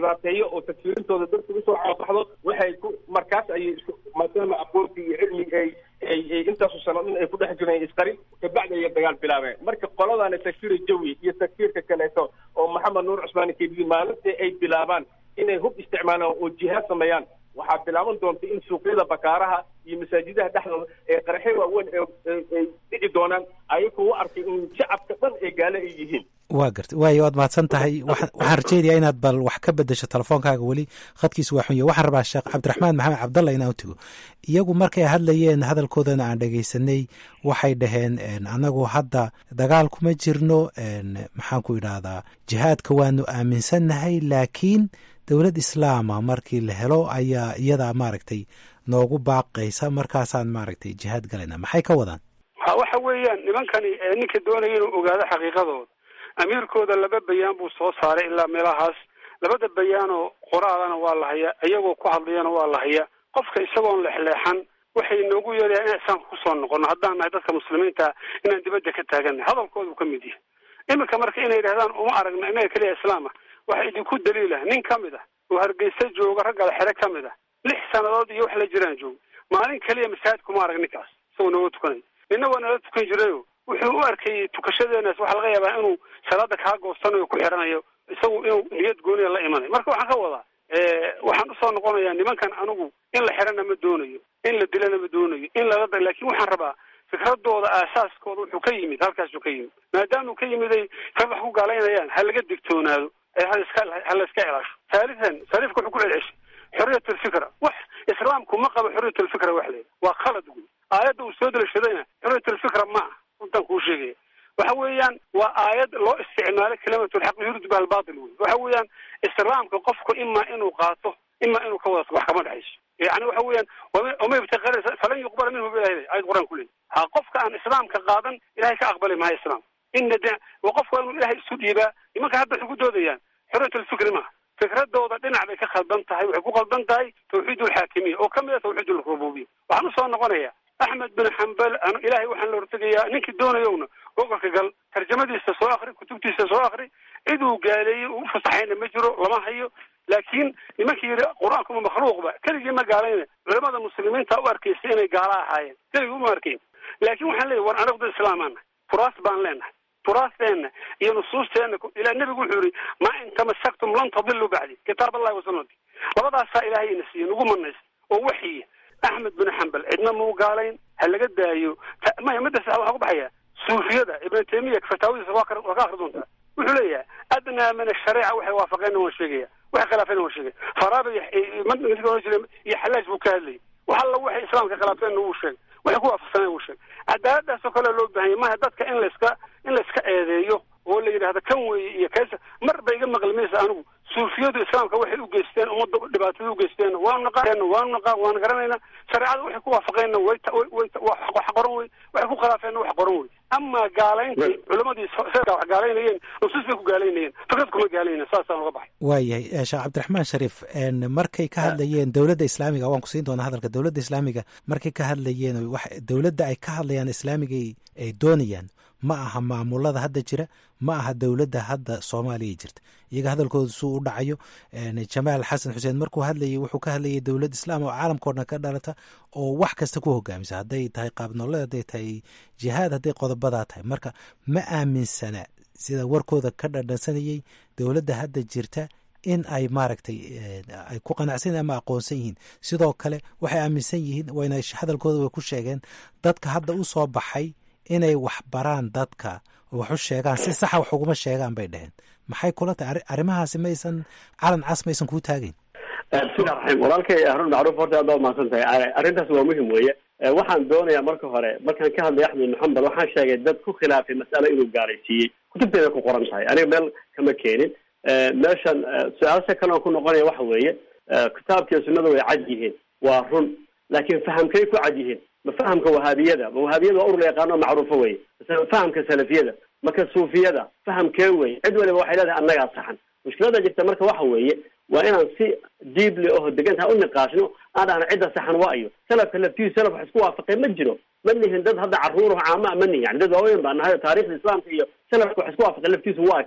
dhibaateeyo oo takfiirintooda dadka usoo caabaxdo waxay ku markaas ayay isku maadaama aqoonti iyo cilmi ay ay ay intaasu sanadin ay ku dhex jireen isqarin kabacdi ayay dagaal bilaabeen marka qoladana takfiir jawi iyo takfiirka kaleeto oo maxamed nuur cusmaan kediyi maalintii ay bilaabaan inay hub isticmaalaan oo jihaad sameeyaan waxaa bilaaban doonta in suuqyada bakaaraha iyo masaajidaha dhexdooda ee qaraxyo waaweyn ay dhici doonaan ayagoo u arkay in shacabka dhan ee gaale ay yihiin waa garta waayo waad mahadsan tahay waxaan rajeynayaa inaad bal wax ka bedesho telefoonkaaga weli khadkiisu waa xunya waxaan rabaa sheekh cabdiraxmaan maxamed cabdalla inaan u tego iyagu markay hadlayeen hadalkoodana aan dhegaysanay waxay dhaheen anagu hadda dagaal kuma jirno maxaan ku idhaahdaa jihaadka waanu aaminsannahay laakiin dowlad islaama markii la helo ayaa iyadaa maaragtay noogu baaqaysa markaasaan maaragtay jihaad galayna maxay ka wadaan ha waxa weeyaan nimankani ninka doonaya inuu ogaado xaqiiqadooda amiirkooda laba bayaan buu soo saaray ilaa meelahaas labada bayaanoo qoraalana waa la hayaa iyagoo ku hadlayana waa la hayaa qofka isagoon leexleexan waxay noogu yeerayaa inaan islaamka kusoo noqono haddaan nahay dadka muslimiinta inaan dibadda ka taagannahay hadalkooda uu ka mid yahay iminka marka inay yidhahdaan uma aragna inaga keliya islaam ah waxaa idinku daliilah nin ka mid ah oo hargeysa jooga raggal xere ka mid ah lix sannadood iyo wax la jiraan jooga maalin keliya masaajid kuma arag ninkaas isagoo nooga tukanay nina waa nala tukan jirayo wuxuu u arkayay tukashadeenaas waxaa laga yaabaa inuu salaada kaa goostanayo ku xiranayo isagu inuu niyad gooniya la imanayo marka waxaan ka wadaa waxaan usoo noqonayaa nimankan anigu in la xirana ma doonayo in la dilana ma doonayo in lala laakin waxaan rabaa fikradooda aasaaskooda wuxuu ka yimid halkaasuu ka yimid maadaamuu ka yimiday rag wax ku gaalaynayaan ha laga digtoonaado haiska ha la iska ilaasho haalian sariifka wuxuu ku celceshay xoriyat alfikra wax islaamku ma qabo xoriyat alfikra wax leeda waa khalad guy aayadda uu soo delashadayna xoriyat alfikra ma ah runtaan kuu sheegaya waxa weeyaan waa aayad loo isticmaalay kalimatulxaq yuridu biha albaatil wey waxa weeyaan islaamka qofku ima inuu qaato ima inuu ka wada wax kama dhexayso yani waxa weeyaan wama ibtaqaraysa falan yuqbala minhu bilahi ayad qur-aan ku leey ha qofka aan islaamka qaadan ilahay ka aqbali maayo islaam ina de wa qofku waa inuu ilahay isu dhiibaa nimanka hadda waxay ku doodayaan xoriyat alfikri maaha fikradooda dhinac bay ka khaldan tahay waxay ku khaldan tahay tawxiid alxaakimiya oo kamid a tawxiid alrububiya waxaan usoo noqonaya axmed bin xambal ilahay waxaan la hortegayaa ninkii doonayowna gobolka gal tarjamadiisa soo akri kutubtiisa soo akri ciduu gaaleeyey uu ufasaxayna ma jiro lama hayo laakiin nimankii yidhi qur-aankuma makhluuqba keligii ma gaalayna culamada muslimiinta u arkaysa inay gaala ahaayeen keligii uma arkayn laakiin waxaan leeyahy war anagu dad islaamaan nahay turaas baan leenahay turaasteena iyo nusuusteena ilaa nebigu wuxuu yihi maa in tamasaktum lan tadiluu bacdi kitaab allahi wasunati labadaasaa ilahay ina siiye nagu manaysa oo waxiya axmed bin xambal cidna mau gaalayn ha laga daayo maya midda sax waxaa ku baxaya suufiyada ibn taymiya fataawadiisa waa ka waa ka akri doontaa wuxuu leeyahay adnaa min ashariica waxay waafaqeenna waan sheegaya waxay khilaafeenna waan sheegaya faraaba iyo jira iyo xalaaj buu ka hadlayay wax alla waxay islaamka khilaafeenna wuu sheegay waxay ku waafaqsaneen wuu sheegay cadaaladaasoo kale loo baahanya maha dadka in layska in layska eedeeyo oo la yidhahda kan weeye iyo kaysa mar ba iga maqli maysa anigu suufiyadu islaamka waxay u geysteen ummadda dhibaatada u geysteen waanu naqaan waanu naqaan waanu garanayna shareecada waxay ku waafaqeenna way way wax qoran wey waxay ku khilaafeenna wax qoran wey ama gaalaynta culamadii wax gaalaynayeen nusuus bay ku gaalaynayeen fikrad kuma gaalaynayeen saasaan uga baxay waayahay sheekh cabdiraxmaan shariif markay ka hadlayeen dowladda islaamiga waan ku siin doonaa hadalka dowladda islaamiga markay ka hadlayeen dowladda ay ka hadlayaan islaamiga ay doonayaan ma aha maamulada hadda jira ma aha dowladda hadda soomaaliya jirta iyaga hadalkooda suu u dhacayo jamaal xasan xuseen markuu hadlayay wuxuu ka hadlayay dowlad islaam oo caalamkao dhan ka dhalata oo wax kasta ku hogaamisa hadday tahay qaabnooled hadday tahay jihaad hadday qodobadaa tahay marka ma aaminsana sida warkooda ka dhadhansanayay dowladda hadda jirta in ay maaragtay ay ku qanacsan ama aqoonsan yihiin sidoo kale waxay aaminsan yihiin wayna hadalkooda way ku sheegeen dadka hadda u soo baxay inay wax baraan dadka oo wax u sheegaan si saxa wax uguma sheegaan bay dheheen maxay kula tahay arrimahaasi maysan calan cas maysan kuu taagayn bismillahi raxiim walaalkay harun macruuf horta aad baa umahadsan tahay arrintaas waa muhim weeye waxaan doonayaa marka hore markaan ka hadlay axmed maxambal waxaan sheegay dad ku khilaafay mas'alo inuu gaalaysiiyey kutubteeda ku qoran tahay aniga meel kama keenin meeshan su-aasha kale oo ku noqonaya waxa weeye kitaabkiiyo sunnada way cad yihiin waa run laakiin fahamkay ku cad yihiin ma fahamka wahaabiyada ma wahaabiyada waa urur la yaqaano macruufo weye mase fahamka salafiyada marka suufiyada fahamkee weye cid waliba waxay leedahay annagaa saxan mushkilada jirta marka waxa weeye waa inaan si deeply oo degantaha u niqaashno aan dhahno cidda saxan waa iyo salafka laftiisu salaf wax isku waafaqay ma jiro ma nihin dad hadda caruur caama ma nihin yani dad waaweyn baa nahay taarikhda islaamka iyo salafka wax isku waafaqay laftiisu waa kee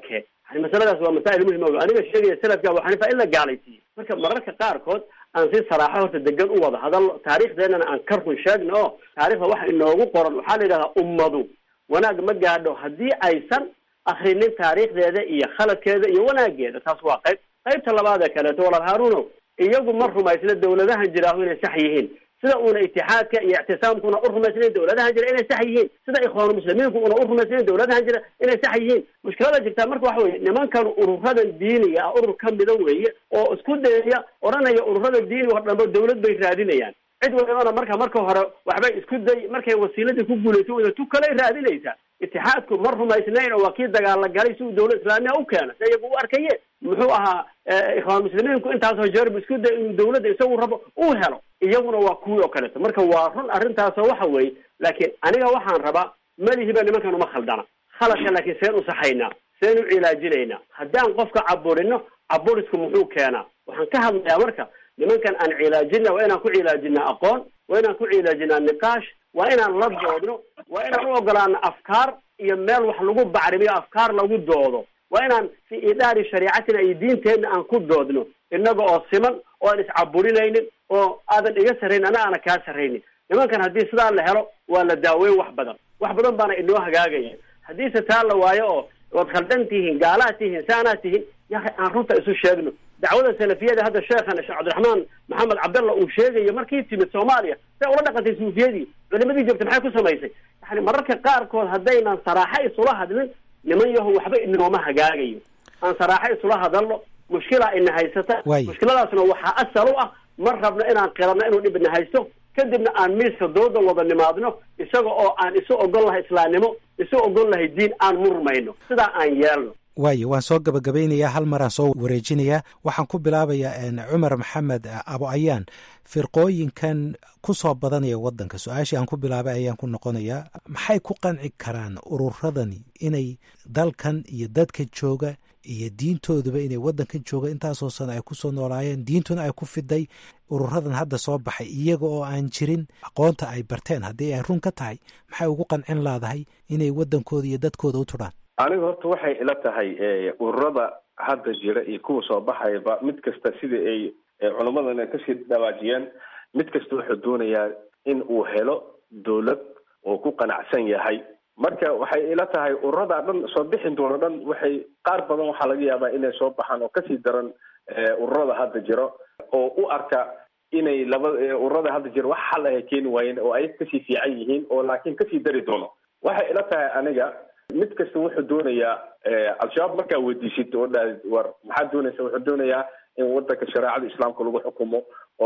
yani masaladaas waa masaa'il muhim o aniga sheegaya sanadka abu xaniifa in la gaalaysiiyo marka mararka qaarkood aan si saraaxo horta degan u wada hadal taariikhdeenana aan ka run sheegno oo taarikhda waxa inoogu qoran waxaa la yidhahdaa ummadu wanaag ma gaadho haddii aysan akrinin taariikhdeeda iyo khaladkeeda iyo wanaageeda taas waa qayb qaybta labaad ee kaleeto walaal haaruno iyagu ma rumaysna dawladahan jiraahu inay sax yihiin sida uuna itixaadka iyo ictisaamkuna u rumaysnayn dawladahan jira inay sax yihiin sida ikhwaanu muslimiinku una u rumaysnayn dawladahan jira inay sax yihiin mushkilada jirtaa marka waxa weye nimankan ururadan diiniga ah urur ka mida weeye oo isku dayaya odhanaya ururada diiniga o dhanba dawlad bay raadinayaan cid walibana marka marka hore waxbay isku day markay wasiiladii ku guulayso wada tu kaley raadinaysaa itixaadku ma rumaysnayn oo waa kii dagaala galay si uu dawlad islaamiya u keena si iyagu u arkaye muxuu ahaa ikhwaan muslimiinku intaasoo jeerbu isku day inuu dawladda isagu rabo uu helo iyaguna waa kuwii oo kaleeto marka waa run arrintaasoo waxa weeye laakiin aniga waxaan rabaa malihiba nimankan uma khaldana khaladka laakiin seen u saxaynaa seen u cilaajinaynaa haddaan qofka caburino caburisku muxuu keenaa waxaan ka hadlayaa marka nimankan aan cilaajina waa inaan ku cilaajinaa aqoon waa inaan ku cilaajinaa niqaash waa inaan la doodno waa inaan u ogolaano afkaar iyo meel wax lagu bacrimiyo afkaar lagu doodo waa inaan fi idaari shariicatina iyo diinteenna aan ku doodno innaga oo siman oo aan iscaburinaynin oo aadan iga sarrayn ana aana kaa sarraynin nimankan haddii sidaa la helo waa la daaweyn wax badan wax badan baana inoo hagaagaya haddiise taa la waayo oo waad khaldan tihiin gaalaad tihiin saanaad tihiin yahay aan runta isu sheegno dacwada salafiyada hadda sheekhan sheekh cabdiraxmaan maxamed cabdalla uu sheegayo markii timid soomaaliya say ula dhaqantay suufiyadii culimadii joogtay maxay ku samaysay yani mararka qaarkood haddaynan saraaxo isula hadlin niman yaho waxba inooma hagaagayo aan saraaxo isula hadalno mushkilaa ina haysata mushkiladaasna waxaa asal u ah ma rabno inaan qirano inuu dhib ina haysto kadibna aan miiska dooda wada nimaadno isaga oo aan isu ogol lahay islaamnimo isu ogol lahay diin aan murmayno sidaa aan yeelno waayo waan soo gabagabaynayaa hal maraan soo wareejinayaa waxaan ku bilaabayaa cumar maxamed abo ayaan firqooyinkan ku soo badanaya waddanka su-aashii aan ku bilaabay ayaan ku noqonayaa maxay ku qanci karaan ururadani inay dalkan iyo dadka jooga iyo diintooduba inay waddankan jooga intaasoo sano ay kusoo noolaayeen diintuna ay ku fiday ururadan hadda soo baxay iyaga oo aan jirin aqoonta ay barteen haddii ay run ka tahay maxay ugu qancin laadahay inay waddankooda iyo dadkooda u tudhaan aniga horta waxay ila tahay ururada hadda jira iyo kuwa soo baxayaba mid kasta sida ay culammadana kasii dhawaajiyeen mid kasta wuxuu doonayaa in uu helo dawlad oo ku qanacsan yahay marka waxay ila tahay ururada dhan soo bixin doona dhan waxay qaar badan waxaa laga yaabaa inay soo baxaan oo kasii daran ururada hadda jiro oo u arka inay laba ururada hadda jiro wax xal ahay keeni waayeen oo ay kasii fiican yihiin oo laakiin kasii dari doono waxay ila tahay aniga mid kasta wuxuu doonayaa al-shabaab markaa weydiisid oo dhaha war maxaad doonaysa wuxuu doonayaa in wadanka shareecada islaamka lagu xukumo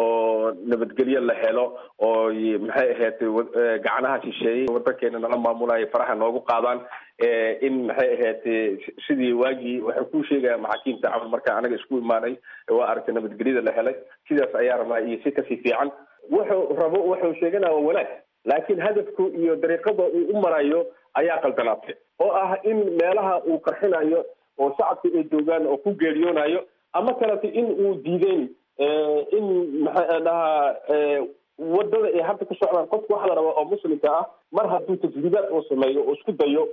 oo nabadgelyo la helo oo maxay ahayd gacanaha shisheeyey wadankeena nala maamulaya faraha noogu qaadaan in maxay ahayd sidii waagii waxay ku sheegaya maxaakiimta camal marka anaga isku imaanay waa aragtay nabadgelyada la helay sidaas ayaa rabaa iyo si kasii fiican wuxuu rabo wuxuu sheeganaya waa wanaag laakiin hadafku iyo dariiqada uu u marayo ayaa qaldanaatay oo ah in meelaha uu qarxinayo oo shacabka ay joogaan oo ku geeriyoonayo ama kalete in uu diideyn in maxaa dhahaa wadada ay hadda ku socdaan qofka waxa la rabaa oo muslimka ah mar hadduu tajriibaad oo sameeyo oo isku dayo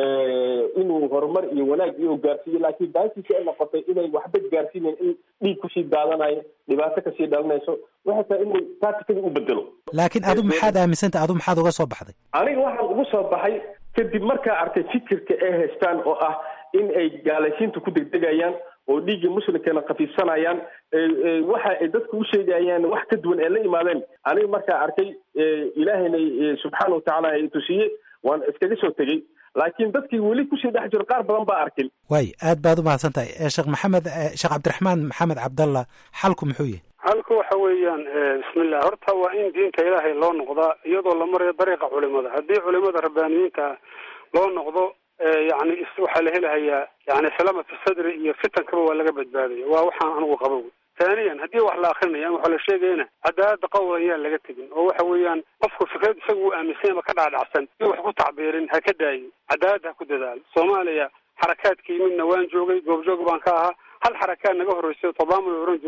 inuu horumar iyo wanaag iyo gaarsiiyo laakiin baasiisa ay noqotay inay waxba gaarsiinayn in dhiig kusii daadanayo dhibaato kasii dhalinayso waxay tahay inuu taatikada u bedelo laakiin adu maxaad aaminsantah adu maxaad uga soo baxday aniga waxaan ugu soo baxay kadib markaa arkay fikirka ay haystaan oo ah in ay gaalaysiinta ku degdegayaan oo dhiiggii muslimkeena khafiifsanayaan waxa ay dadku u sheegayaan wax ka duwan ee la imaadeen aniga markaa arkay ilaahayna subxaana watacaala ay tusiye waan iskaga soo tegey laakiin dadkii weli kusii dhex jiro qaar badan baa arkin waay aad baad umahadsan tahay sheekh maxamed sheekh cabdiraxmaan maxamed cabdalla xalku muxuu yahay halku waxa weeyaan bismillah horta waa in diinta ilaahay loo noqdaa iyadoo la marayo dariiqa culimada haddii culimada rabbaaniyiinta loo noqdo yani waxaa la helahayaa yani salama fi sadri iyo fitankaba waa laga badbaadaya waa waxaan anigu qabo taaniyan haddii wax la akrinaya waxa la sheegayana cadaalada qowl ayaan laga tegin oo waxa weeyaan qofku fikrad isaga uu aaminsan ama ka dhacdhacsan iyo wax ku tacbiirin ha ka daayo cadaalada ha ku dadaalo soomaaliya xarakaadkii midna waan joogay goobjoog baan ka ahaa hal xarakaad naga horreysay tobaama la oran jirayo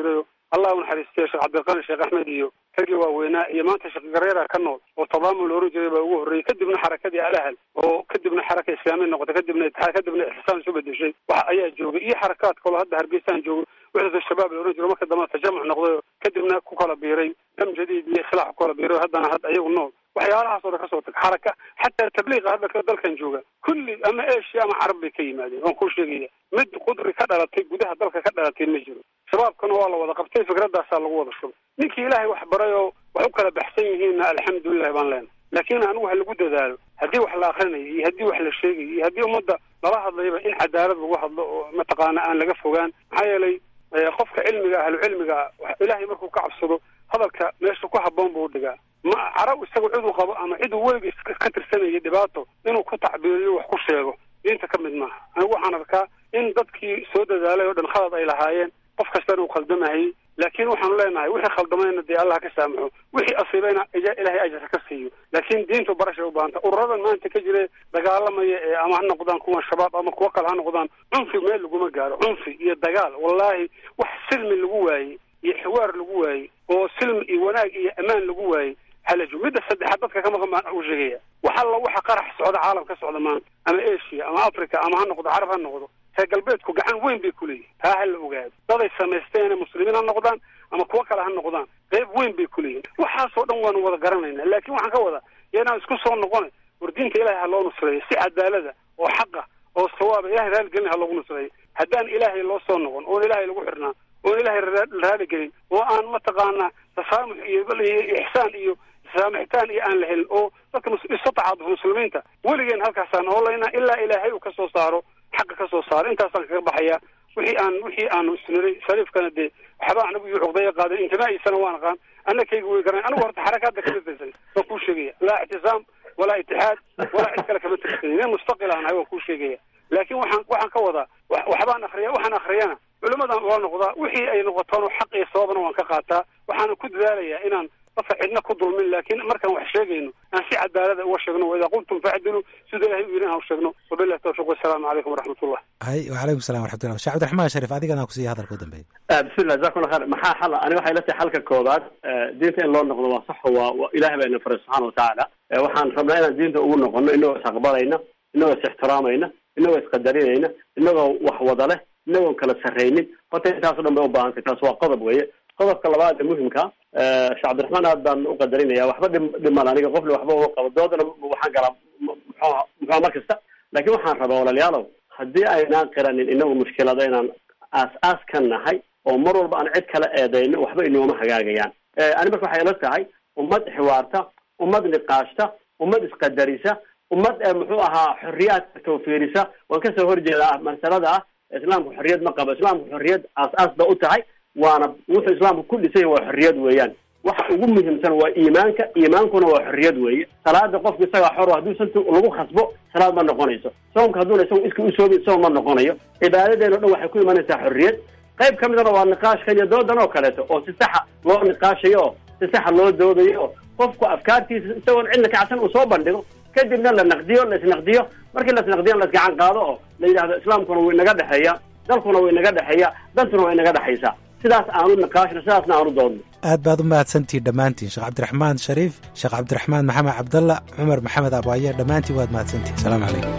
allah u naxariistiyo sheekh cabdiqani sheekh axmed iyo raggii waaweynaa iyo maanta sheekh gareera ka nool oo tadaamul oran jiray baa ugu horreeyey kadibna xarakadii alahal oo kadibna xaraka islaamiya noqotay kadibna itixaad kadibna ixsaan isu bedeshay wax ayaa joogay iyo xarakaad kaloo hadda hargeysaan joogo wixda shabaab la oran jiro marka dambe tajamuc noqday kadibna ku kala biiray dam jadiid iyo islaax ku kala biiray haddana hadda ayagu nool waxyaalahaas oo dhan kasoo tag xaraka xataa tabliiqa hadda ka dalkan jooga kulli ama asia ama carab bay ka yimaadeen waan kuu sheegaya mid qudri ka dhalatay gudaha dalka ka dhalatay ma jiro shabaabkana waa la wada qabtay fikradaasaa lagu wada shubay ninkii ilaahay wax baray oo wax u kala baxsan yihiinna alxamdulilah baan leenahay laakiin anigu ha lagu dadaalo haddii wax la akrinayo iyo haddii wax la sheegayo iyo haddii ummadda lala hadlayba in cadaalad lagu hadlo oo mataqaana aan laga fogaan maxaa yeelay qofka cilmiga ahlu cilmiga ilaahay markuu ka cabsado hadalka meesha ku habboon buu dhigaa ma carab isagu ciduu qabo ama ciduu weligiis ka tirsanaya dhibaato inuu ku tacbiiriyo wax ku sheego diinta ka mid maaha anigu waxaan arkaa in dadkii soo dadaalay oo dhan khalad ay lahaayeen qof kastana uu khaldamahayey laakiin waxaanu leenahay wixii khaldamayna dee allah ka saamaxo wixii asiibayna ilaahay ajar ka siiyo laakiin diintu barashay u baahanta ururadan maanta ka jira dagaalamaya ee ama ha noqdaan kuwa shabaab ama kuwo kale ha noqdaan cunfi meel laguma gaaro cunfi iyo dagaal wallaahi wax silmi lagu waayey iyo xiwaar lagu waayey oo silmi iyo wanaag iyo ammaan lagu waayey halajo midda saddexaad dadka ka maqan baan u sheegaya waxa la waxa qarax socda caalam ka socda maanta ama asia ama africa ama ha noqdo carab ha noqdo reer galbeedku gacan weyn bay kuleeyihin taa ha la ogaado daday samaysteen muslimiin ha noqdaan ama kuwo kale ha noqdaan qeyb weyn bay kuleeyihin waxaasoo dhan waanu wada garanayna laakiin waxaan ka wada yanaan isku soo noqona war diinta ilahay ha loo nusreeyo si cadaalada oo xaqa oo sawaaba ilahay raaligelin ha loogu nusreeyo haddaan ilaahay loo soo noqon oon ilaahay lagu xirnaa oon ilaahay raaligelin oo aan mataqaana tasaamux iyo ixsaan iyo saamaxitaan iyo aan la helin oo dadka isu tacaaduf muslimiinta weligeen halkaasaan oolayna ilaa ilaahay uu ka soo saaro xaqa ka soo saaro intaasaan kaga baxaya wixii aan wixii aanu isniray shariifkana dee waxba anagu iyo cuqdaya qaadan intimaa'iisana waan aqaan annakayga way garan anigu horta xarakaadda kama tirsan waan kuu sheegaya laa ictisaam walaa itixaad walaa cid kale kama tirsan nin mustaqil aan ahay waan kuu sheegaya laakiin waxaan waxaan ka wadaa waxbaan akriya waxaan akriyana culimadan waa noqdaa wixii ay noqotoon xaq iyo sababna waan ka qaataa waxaana ku dadaalayaa inaan dadka cidna ku dulmin laakiin markaan wax sheegayno aan si cadaalada uga sheegno waidaa qultum facdiluu sida ilahay u yiri aan u sheegno wabillahi tawfiq wasalaamu calaykum waraxmatullah hay wacalaykum salam waraxmatullah sheekh cabdiraxmaan sharif adigana kusiiya hadalka u dambeeya bismillah jazakumullah khair maxaa xala ani waxay la tahay xalka koobaad diinta in loo noqdo waa sax waa waa ilahay baa ina faray subxaana watacaala waxaan rabnaa inaan diinta ugu noqono inagoo is aqbalayna inagoo is ixtiraamayna inagoo isqadarinayna inagoo wax wada leh inagoon kala sarraynin horta intaaso dhan bay u baahantay taas waa qodob weeye qodobka labaad ee muhimka sheekh cabdiraxmaan aad baan u qadarinaya waxba dhim dhiman aniga qofna waxba uma qabo doodana waxaan galaa muxuha muxuha mar kasta laakiin waxaan rabaa walaalayaalow haddii aynaan qiranin inagu mushkilada inaan aas-aas ka nahay oo mar walba aan cid kala eedayno waxba inooma hagaagayaan ani marka waxay ila tahay ummad xiwaarta ummad niqaashta ummad isqadarisa ummad muxuu ahaa xorriyaadka tawfiirisa waan kasoo horjeedaa masalada ah islaamku xorriyad ma qabo islaamku xorriyad aas-aas ba u tahay waana wuxuu islaamku ku dhisay waa xorriyad weeyaan waxa ugu muhiimsan waa iimaanka iimaankuna waa xorriyad weeye salaada qofku isagaa xor hadduu santu lagu khasbo salaad ma noqonayso soomka hadduuna isagu iska usoobi soom ma noqonayo cibaadadeena o dhan waxay ku imanaysaa xorriyad qayb ka midana waa niqaashka iyo doodan oo kaleeto oo si saxa loo niqaashayo oo si saxa loo doodayo oo qofku afkaartiisa isagoon cidna kacsan uu soo bandhigo kadibna la naqdiyo la isnaqdiyo markii la isnaqdiyo la isgacan qaado oo la yidhahdo islaamkuna wuu inaga dhexeeya dalkuna wuu inaga dhexeeya dantuna waa inaga dhexaysaa sidaas aanu niqaashno sidaasna aanu doodno aad baad u mahadsantihiin dhammaantiin sheekh cabdiraxmaan shariif sheekh cabdiraxmaan maxamed cabdalla cumar maxamed abaaye dhammaantiin waad mahadsantihin asalaamu calaykum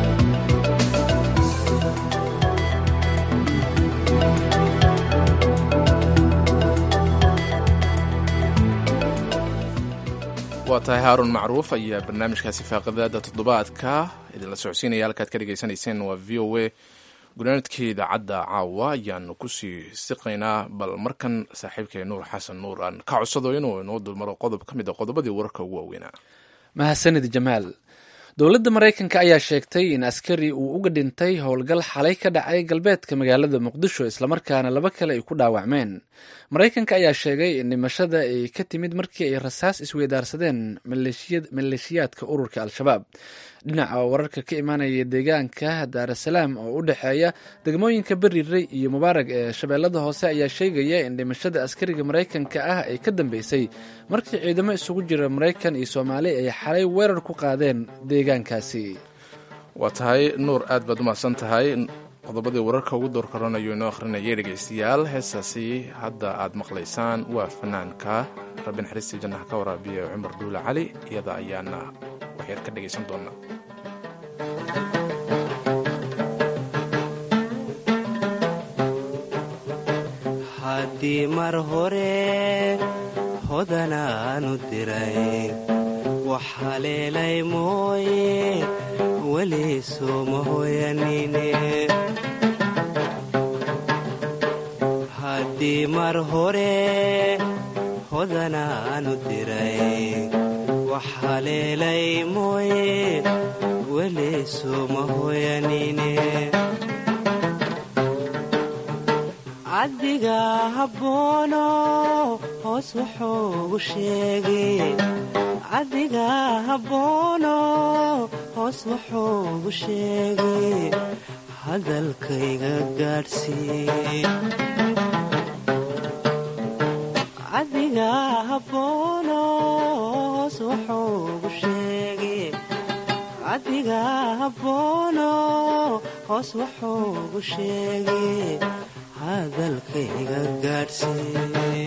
waa tahay haarun macruuf ayaa barnaamijkaasi faaqadaada toddobaadka idinla socodsiinaya halkaad ka dhegaysanayseen waa v o a gunaanadkii idaacadda caawa ayaanu kusii siqaynaa bal markan saaxiibkay nuur xasan nuur aan ka codsado inuu inoo dulmaro qodob ka mid a qodobadii wararka ugu waaweynaa mahadsanid jamaal dowladda maraykanka ayaa sheegtay in askari uu uga dhintay howlgal xalay ka dhacay galbeedka magaalada muqdisho islamarkaana laba kale ay ku dhaawacmeen maraykanka ayaa sheegay in dhimashada ay ka timid markii ay rasaas isweydaarsadeen maleeshiyaadka ururka al-shabaab dhinaca wararka ka imaanaya deegaanka daarasalaam oo u dhexeeya degmooyinka beriray iyo mubaarag ee shabeellada hoose ayaa sheegaya in dhimashada askariga maraykanka ah ay ka dambeysay markii ciidamo isugu jira maraykan iyo soomaali ay xalay weerar ku qaadeen deegaankaasi waa tahay nuur aad baad umahadsan tahay qodobadii wararka ugu door koranayo inoo akhrinayay dhegaystayaal heestaasi hadda aad maqlaysaan waa fanaanka rabbi naxariistii jannaha ka waraabiya cumar duule cali iyada ayaana waxyar ka dhegaysan doonaa haddii mar hore hodanaanu diray wax haleelay mooye weli sooma hoyanine haddii mar hore hodanaanu diray wax haleelay mooye weli sooma hoyanine cabdiga habboono hoos wuxuugu sheegay cabdiga habboono hoos wuxuugu sheegay hadalkayga gaadhsiiy cabdiga habboono hoos wuxuugu sheegay cabdiga habboono hoos wuxuugu sheegay hadalkayga gaadhsiiy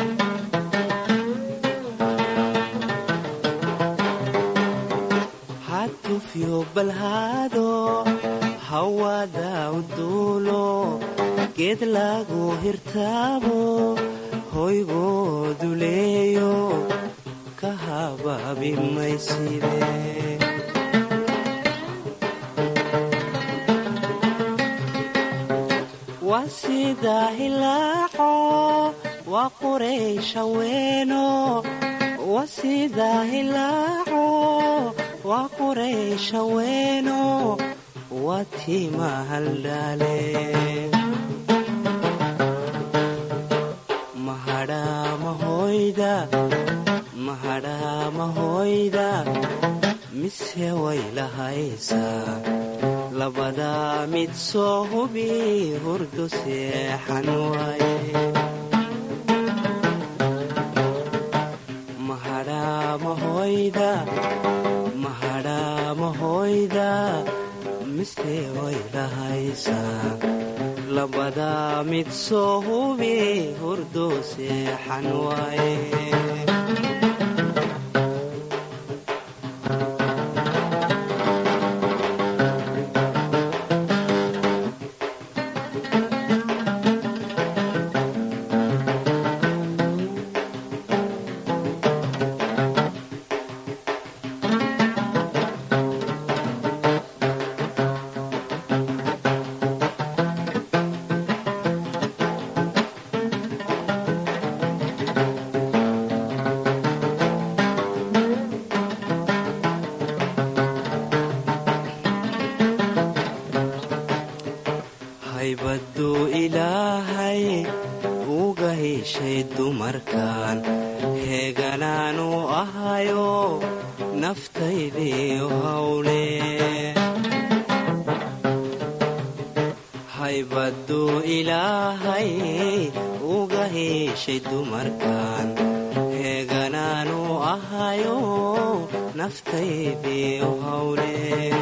hatufyo balhaado hawada u duulo geed lagu hirtaabo hoygoodu leeyo ka habaabi mayside waa sida hilaaco waa qurayshaweeno waa sida hilaaco waa qurayshaweeno waa tiima haldhaale mahadhaamahoyda mahadhaamahoyda mise way lahaysaa labadaa mid soo hubi hurdu seexan waaye mahadhaamahoyda mahadhaamahoyda mise way lahaysaa labadaa mid soo hubi hurdu seexan waaye haybaduu ilaahay uga heshay dumarkan heeganaanu ahayo naftaydiiyo hawle haybaduu ilaahay uga heshay dumarkan heeganaanu ahayo naftaydiiyo hawle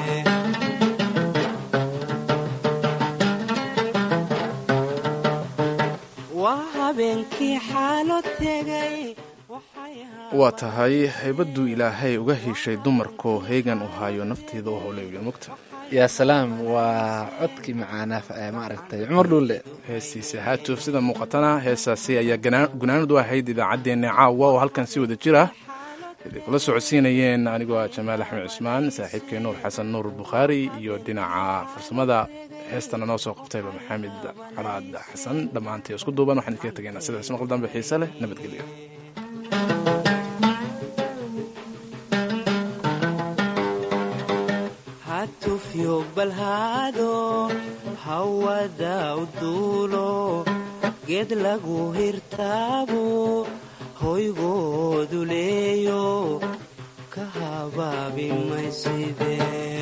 waa tahay haybaduu ilaahay uga heshay dumarkoo heegan u haayo nafteeda u howleeyo mugta yaa salaam waa codkii macaanaa maaragtay cumar dhuulle heestiisa haatuuf sida muuqatana heesaasi ayaa gunaanad u ahayd idaacaddeenna caawa oo halkan si wada jir ah iday kula socodsiinayeen anigoo ah jamaal axmed cusmaan saaxiibkii nuur xasan nuur bukhaari iyo dhinaca farsamada heestana noo soo qabtayba maxamed calaad xasan dhammaantay isku duuban waxaan idinkaga tegaynaa sidaas maqal dambe xiise leh nabadgelyo hatufyo balhaado hawada u duulo geed lagu hirtaabo hoygoodu leeyo ka habaabi mayside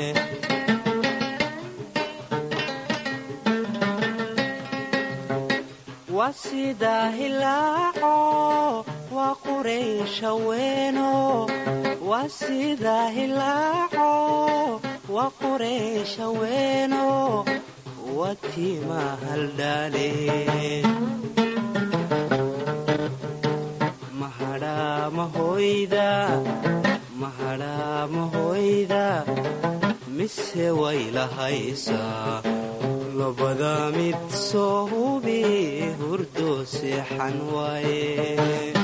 waa sida hilaaco waa qurayshaweeno waa sida hilaaco waa qurayshaweeno watima haldhaale mahadhaa mahoyda mahadhaa mahoyda mise way lahaysaa labada mid soo hubi hurdo seexan waaye